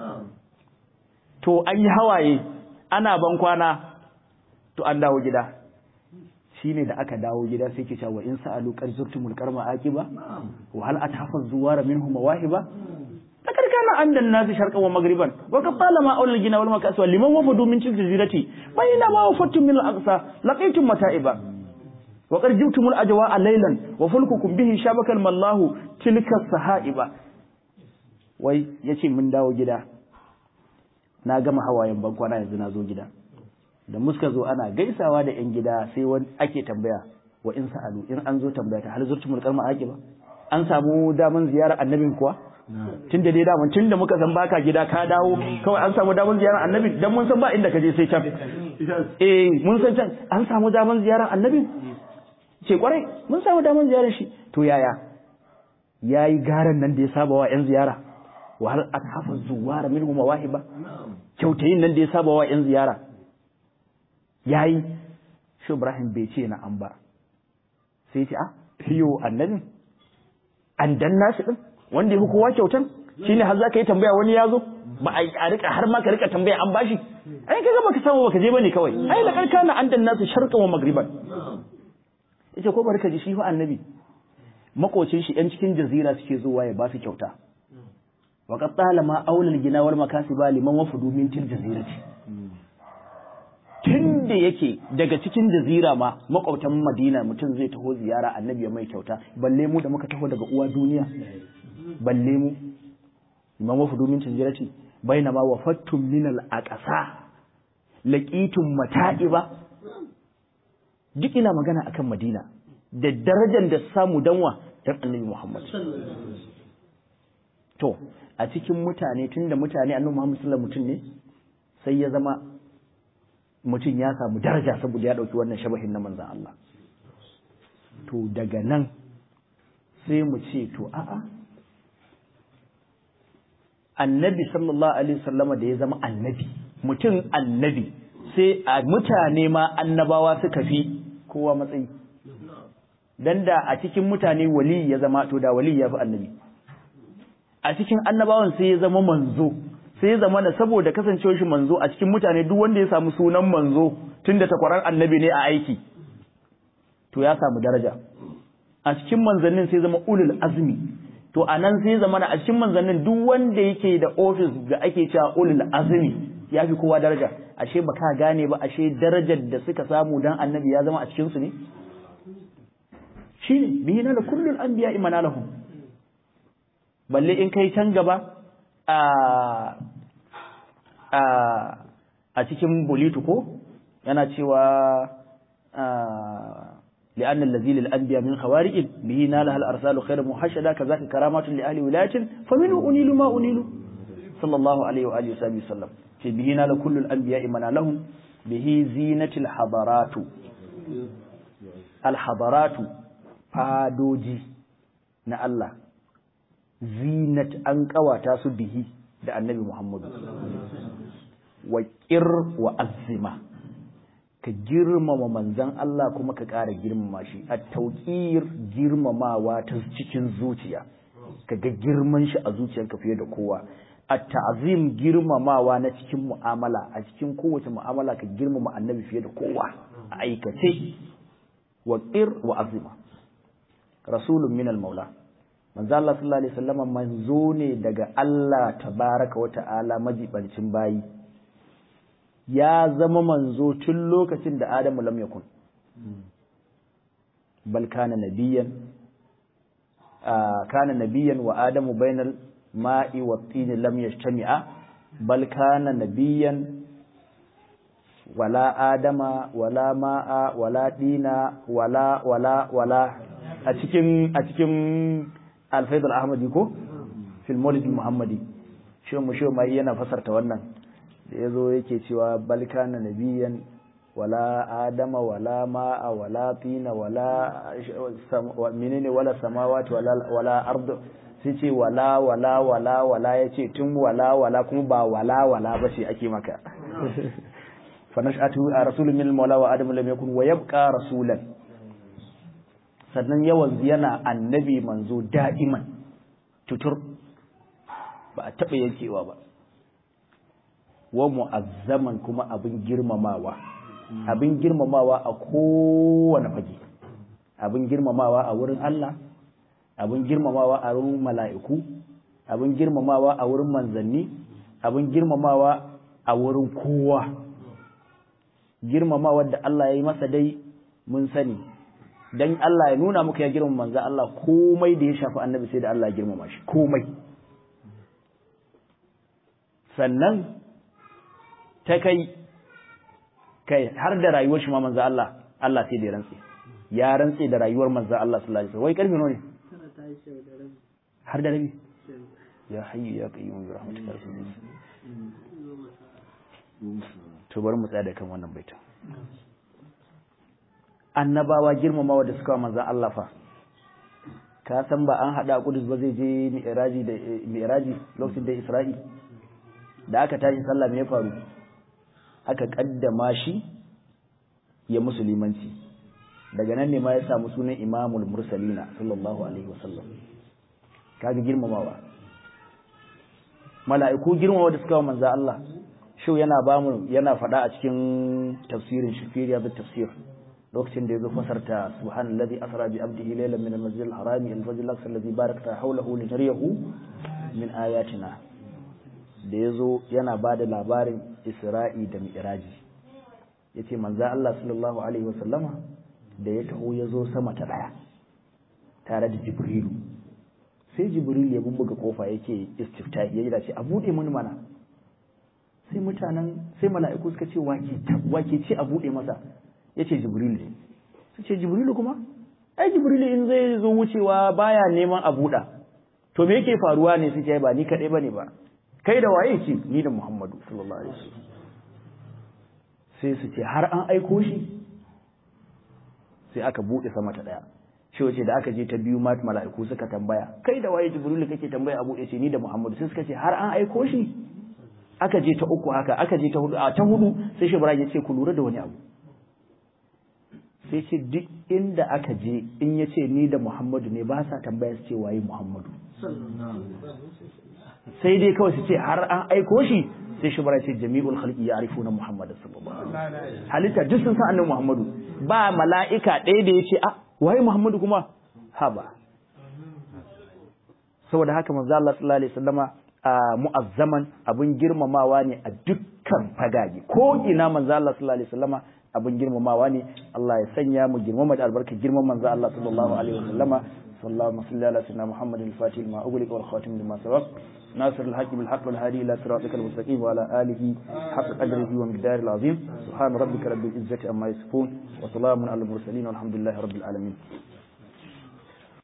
to an yi hawaye ana ban kwana to an dawo gida shine da aka dawo gida sai ke cewa in sa'alu qad zurtumul qarma aqiba wa hal atahafaz zuwara minhum mawahiba takar kana andan nasu sharqan wa magriban wa qala ma awlal gina wal makas wal liman wafadu min tilka jazirati bayna ma wafattum min al aqsa laqitum mata'iba wa qad jibtumul ajwa laylan wa fulkukum bihi shabakal mallahu tilka sahaiba wai yace mun dawo gida na gama hawayen bankwana yanzu na zo gida da muska zo ana gaisawa da yan gida sai wani ake tambaya wa in sa'alu in an zo tambaya ta hal zurtumul qarma ba an samu daman ziyara annabin kuwa tun da dai daman tun da muka san baka gida ka dawo kawai an samu daman ziyarar annabi dan mun san ba inda ka je sai can eh mun san can an samu daman ziyarar annabi ce kwarai mun samu daman ziyarar shi to yaya yayi garan nan da ya saba wa yan ziyara wa hal athafa zuwara minhu mawahiba kyautayin nan da ya saba wa yan ziyara yayi shi Ibrahim bai ce na an ba sai ce ah yo annabin an danna shi din wanda ya fi kowa kyautan shine har za ka yi tambaya wani ya zo ba a rika har ma ka rika tambaya an bashi ai kaga baka samu baka je bane kawai ai la karkana an danna su sharqan wa magriban yace ko barka ji shi fa annabi makocin shi yan cikin jazira suke zuwa ya ba su kyauta wa qad talama aulal gina wal makasiba liman wafudu min til jazirati tun da yake daga cikin jazira ma makwabtan madina mutum zai taho ziyara annabi ya mai kyauta balle mu da muka taho daga uwa duniya balle mu imam wafudu min jazirati bainama wafattum min al aqsa laqitum mata'iba duk ina magana akan madina da darajar da samu danwa dan annabi muhammad to a cikin mutane tunda mutane annabi muhammad sallallahu alaihi mutum ne sai ya zama mutum ya samu daraja saboda ya ɗauki wannan shabahin na manzan Allah. To daga nan sai mu ce to a'a annabi sallallahu alaihi wasallama da ya zama annabi mutum annabi sai a mutane ma annabawa suka fi kowa matsayi dan da a cikin mutane wali ya zama to da wali ya fi annabi a cikin annabawan sai ya zama manzo sai ya zama na saboda kasancewar shi manzo a cikin mutane duk wanda ya samu sunan manzo tunda takwarar annabi ne a aiki to ya samu daraja a cikin manzannin sai zama ulul azmi to a nan sai zama a cikin manzannin duk wanda yake da ofis da ake cewa ulul azmi ya fi kowa daraja ashe ba ka gane ba ashe darajar da suka samu dan annabi ya zama a cikin su ne shine bihi na kullul anbiya imana lahum balle in kai can gaba a a a cikin bulitu ko yana cewa لأن الذي للأنبياء من خوارج به نالها الأرسال خير محشدة كذاك كرامات لأهل ولاية فمنه أنيل ما أنيل صلى الله عليه وآله وسلم وسلم في به نال كل الأنبياء من لهم به زينة الحضارات الحضارات فادوجي na Allah zinat an kawata su bihi da annabi Muhammadu wa qir wa azzima ka girmama manzan Allah kuma ka ƙara girmama shi a tauƙir girmamawa ta cikin zuciya ka ga girman shi a zuciyarka fiye da kowa a ta'azim girmamawa na cikin mu'amala a cikin kowace mu'amala ka girmama annabi fiye da kowa a aikace wa qir wa azima rasulun min al-maula manzo Allah sallallahu alaihi wasallam manzo ne daga Allah tabaraka wa ta'ala majibancin bayi ya zama manzo tun lokacin da Adamu lam yakun bal kana nabiyan kana nabiyan wa Adamu bainal ma'i wa tin lam yajtami'a bal kana nabiyan wala adama wala ma'a wala dina wala wala wala a cikin a cikin alfaidul ahmadi ko fil maulid muhammadi shi mu shi mai yana fasarta wannan da yazo yake cewa bal kana nabiyan wala adama wala ma'a wala tina wala menene wala samawati wala wala ardu sai ce wala wala wala wala yace tun wala wala kuma ba wala wala ba ce ake maka fa nash'atu rasulun min al-mawla wa adamu lam yakun wa yabqa rasulan sannan yawan yana annabi manzo da'iman tutur ba a taɓa yankewa ba wa mu'azzaman kuma abin girmamawa abin girmamawa a kowane fage abin girmamawa a wurin Allah abin girmamawa a wurin mala'iku abin girmamawa a wurin manzanni abin girmamawa a wurin kowa girmamawa da Allah ya yi masa dai mun sani dan Allah ya nuna muka ya girmama manzo Allah komai da ya shafi annabi sai da Allah ya girmama shi komai sannan ta kai kai har da rayuwar shi ma manzo Allah Allah sai da ya rantse ya rantse da rayuwar manzo Allah sallallahu alaihi wasallam wai karfi ne har da rabi ya hayyu ya qayyum bi rahmatika to bari mu tsaya da kan wannan baitin annabawa girmamawa da suka manzan Allah fa ka san ba an haɗa Qudus ba zai je mi'raji da mi'raji lokacin da Isra'i da aka tashi sallah me ya faru aka kaddama shi ya musulmanci daga nan ne ma ya samu sunan Imamul Mursalina sallallahu alaihi wasallam kaga girmamawa mala'iku girmamawa da suka manzan Allah shau yana bamu yana faɗa a cikin tafsirin shifiriya da tafsir lokacin da yazo fasarta subhanallazi asra bi abdihi laylan min al-masjid al-haram ila al-fajr al-aqsa alladhi barakta hawlahu linariyahu min ayatina da yazo yana bada labarin Isra'i da Mi'raji yace manzo Allah sallallahu alaihi wasallama da ya taho yazo sama ta daya tare da Jibrilu sai Jibril ya bubbuga kofa yake istiftahi yayi da ce a bude mun mana sai mutanen sai mala'iku suka ce wake wake ce a bude masa ya ce jibrilu ne su ce jibrilu kuma ai jibrilu in zai zo wucewa baya neman a buɗa to me yake faruwa ne suke ba ni kaɗai ba ne ba kai da waye ce ni da muhammadu sallallahu alaihi wasallam sai su ce har an aiko shi sai aka buɗe sama ta ɗaya shi wace da aka je ta biyu mat mala'iku suka tambaya kai da waye jibrilu kake tambaya a buɗe ce ni da muhammadu sai suka ce har an aiko shi aka je ta uku haka aka je ta hudu a ta hudu sai shi ya ce ku lura da wani abu sai ce duk inda aka je in ya ce ni da Muhammadu ne ba sa tambaya su ce waye Muhammadu sai dai kawai su ce har an aiko shi sai shi bara ce jami'ul khalqi ya'rifuna Muhammad sallallahu alaihi wasallam halitta duk sun san annabi Muhammadu ba mala'ika ɗaya da ya ce a waye Muhammadu kuma ha ba saboda haka manzo Allah sallallahu alaihi wasallama mu'azzaman abun girmamawa ne a dukkan fagage ko ina manzo Allah sallallahu alaihi wasallama abin girmamawa ne Allah ya sanya mu girmama da albarka girman manzo Allah sallallahu alaihi wasallama sallallahu alaihi ala sayyidina Muhammad al-Fatih lima ughliqa wal khatim lima sabaq ناصر الحق بالحق والهادي الى صراطك المستقيم وعلى اله حق قدره ومقداره العظيم سبحان ربك رب العزه عما يصفون وسلام على المرسلين والحمد لله رب العالمين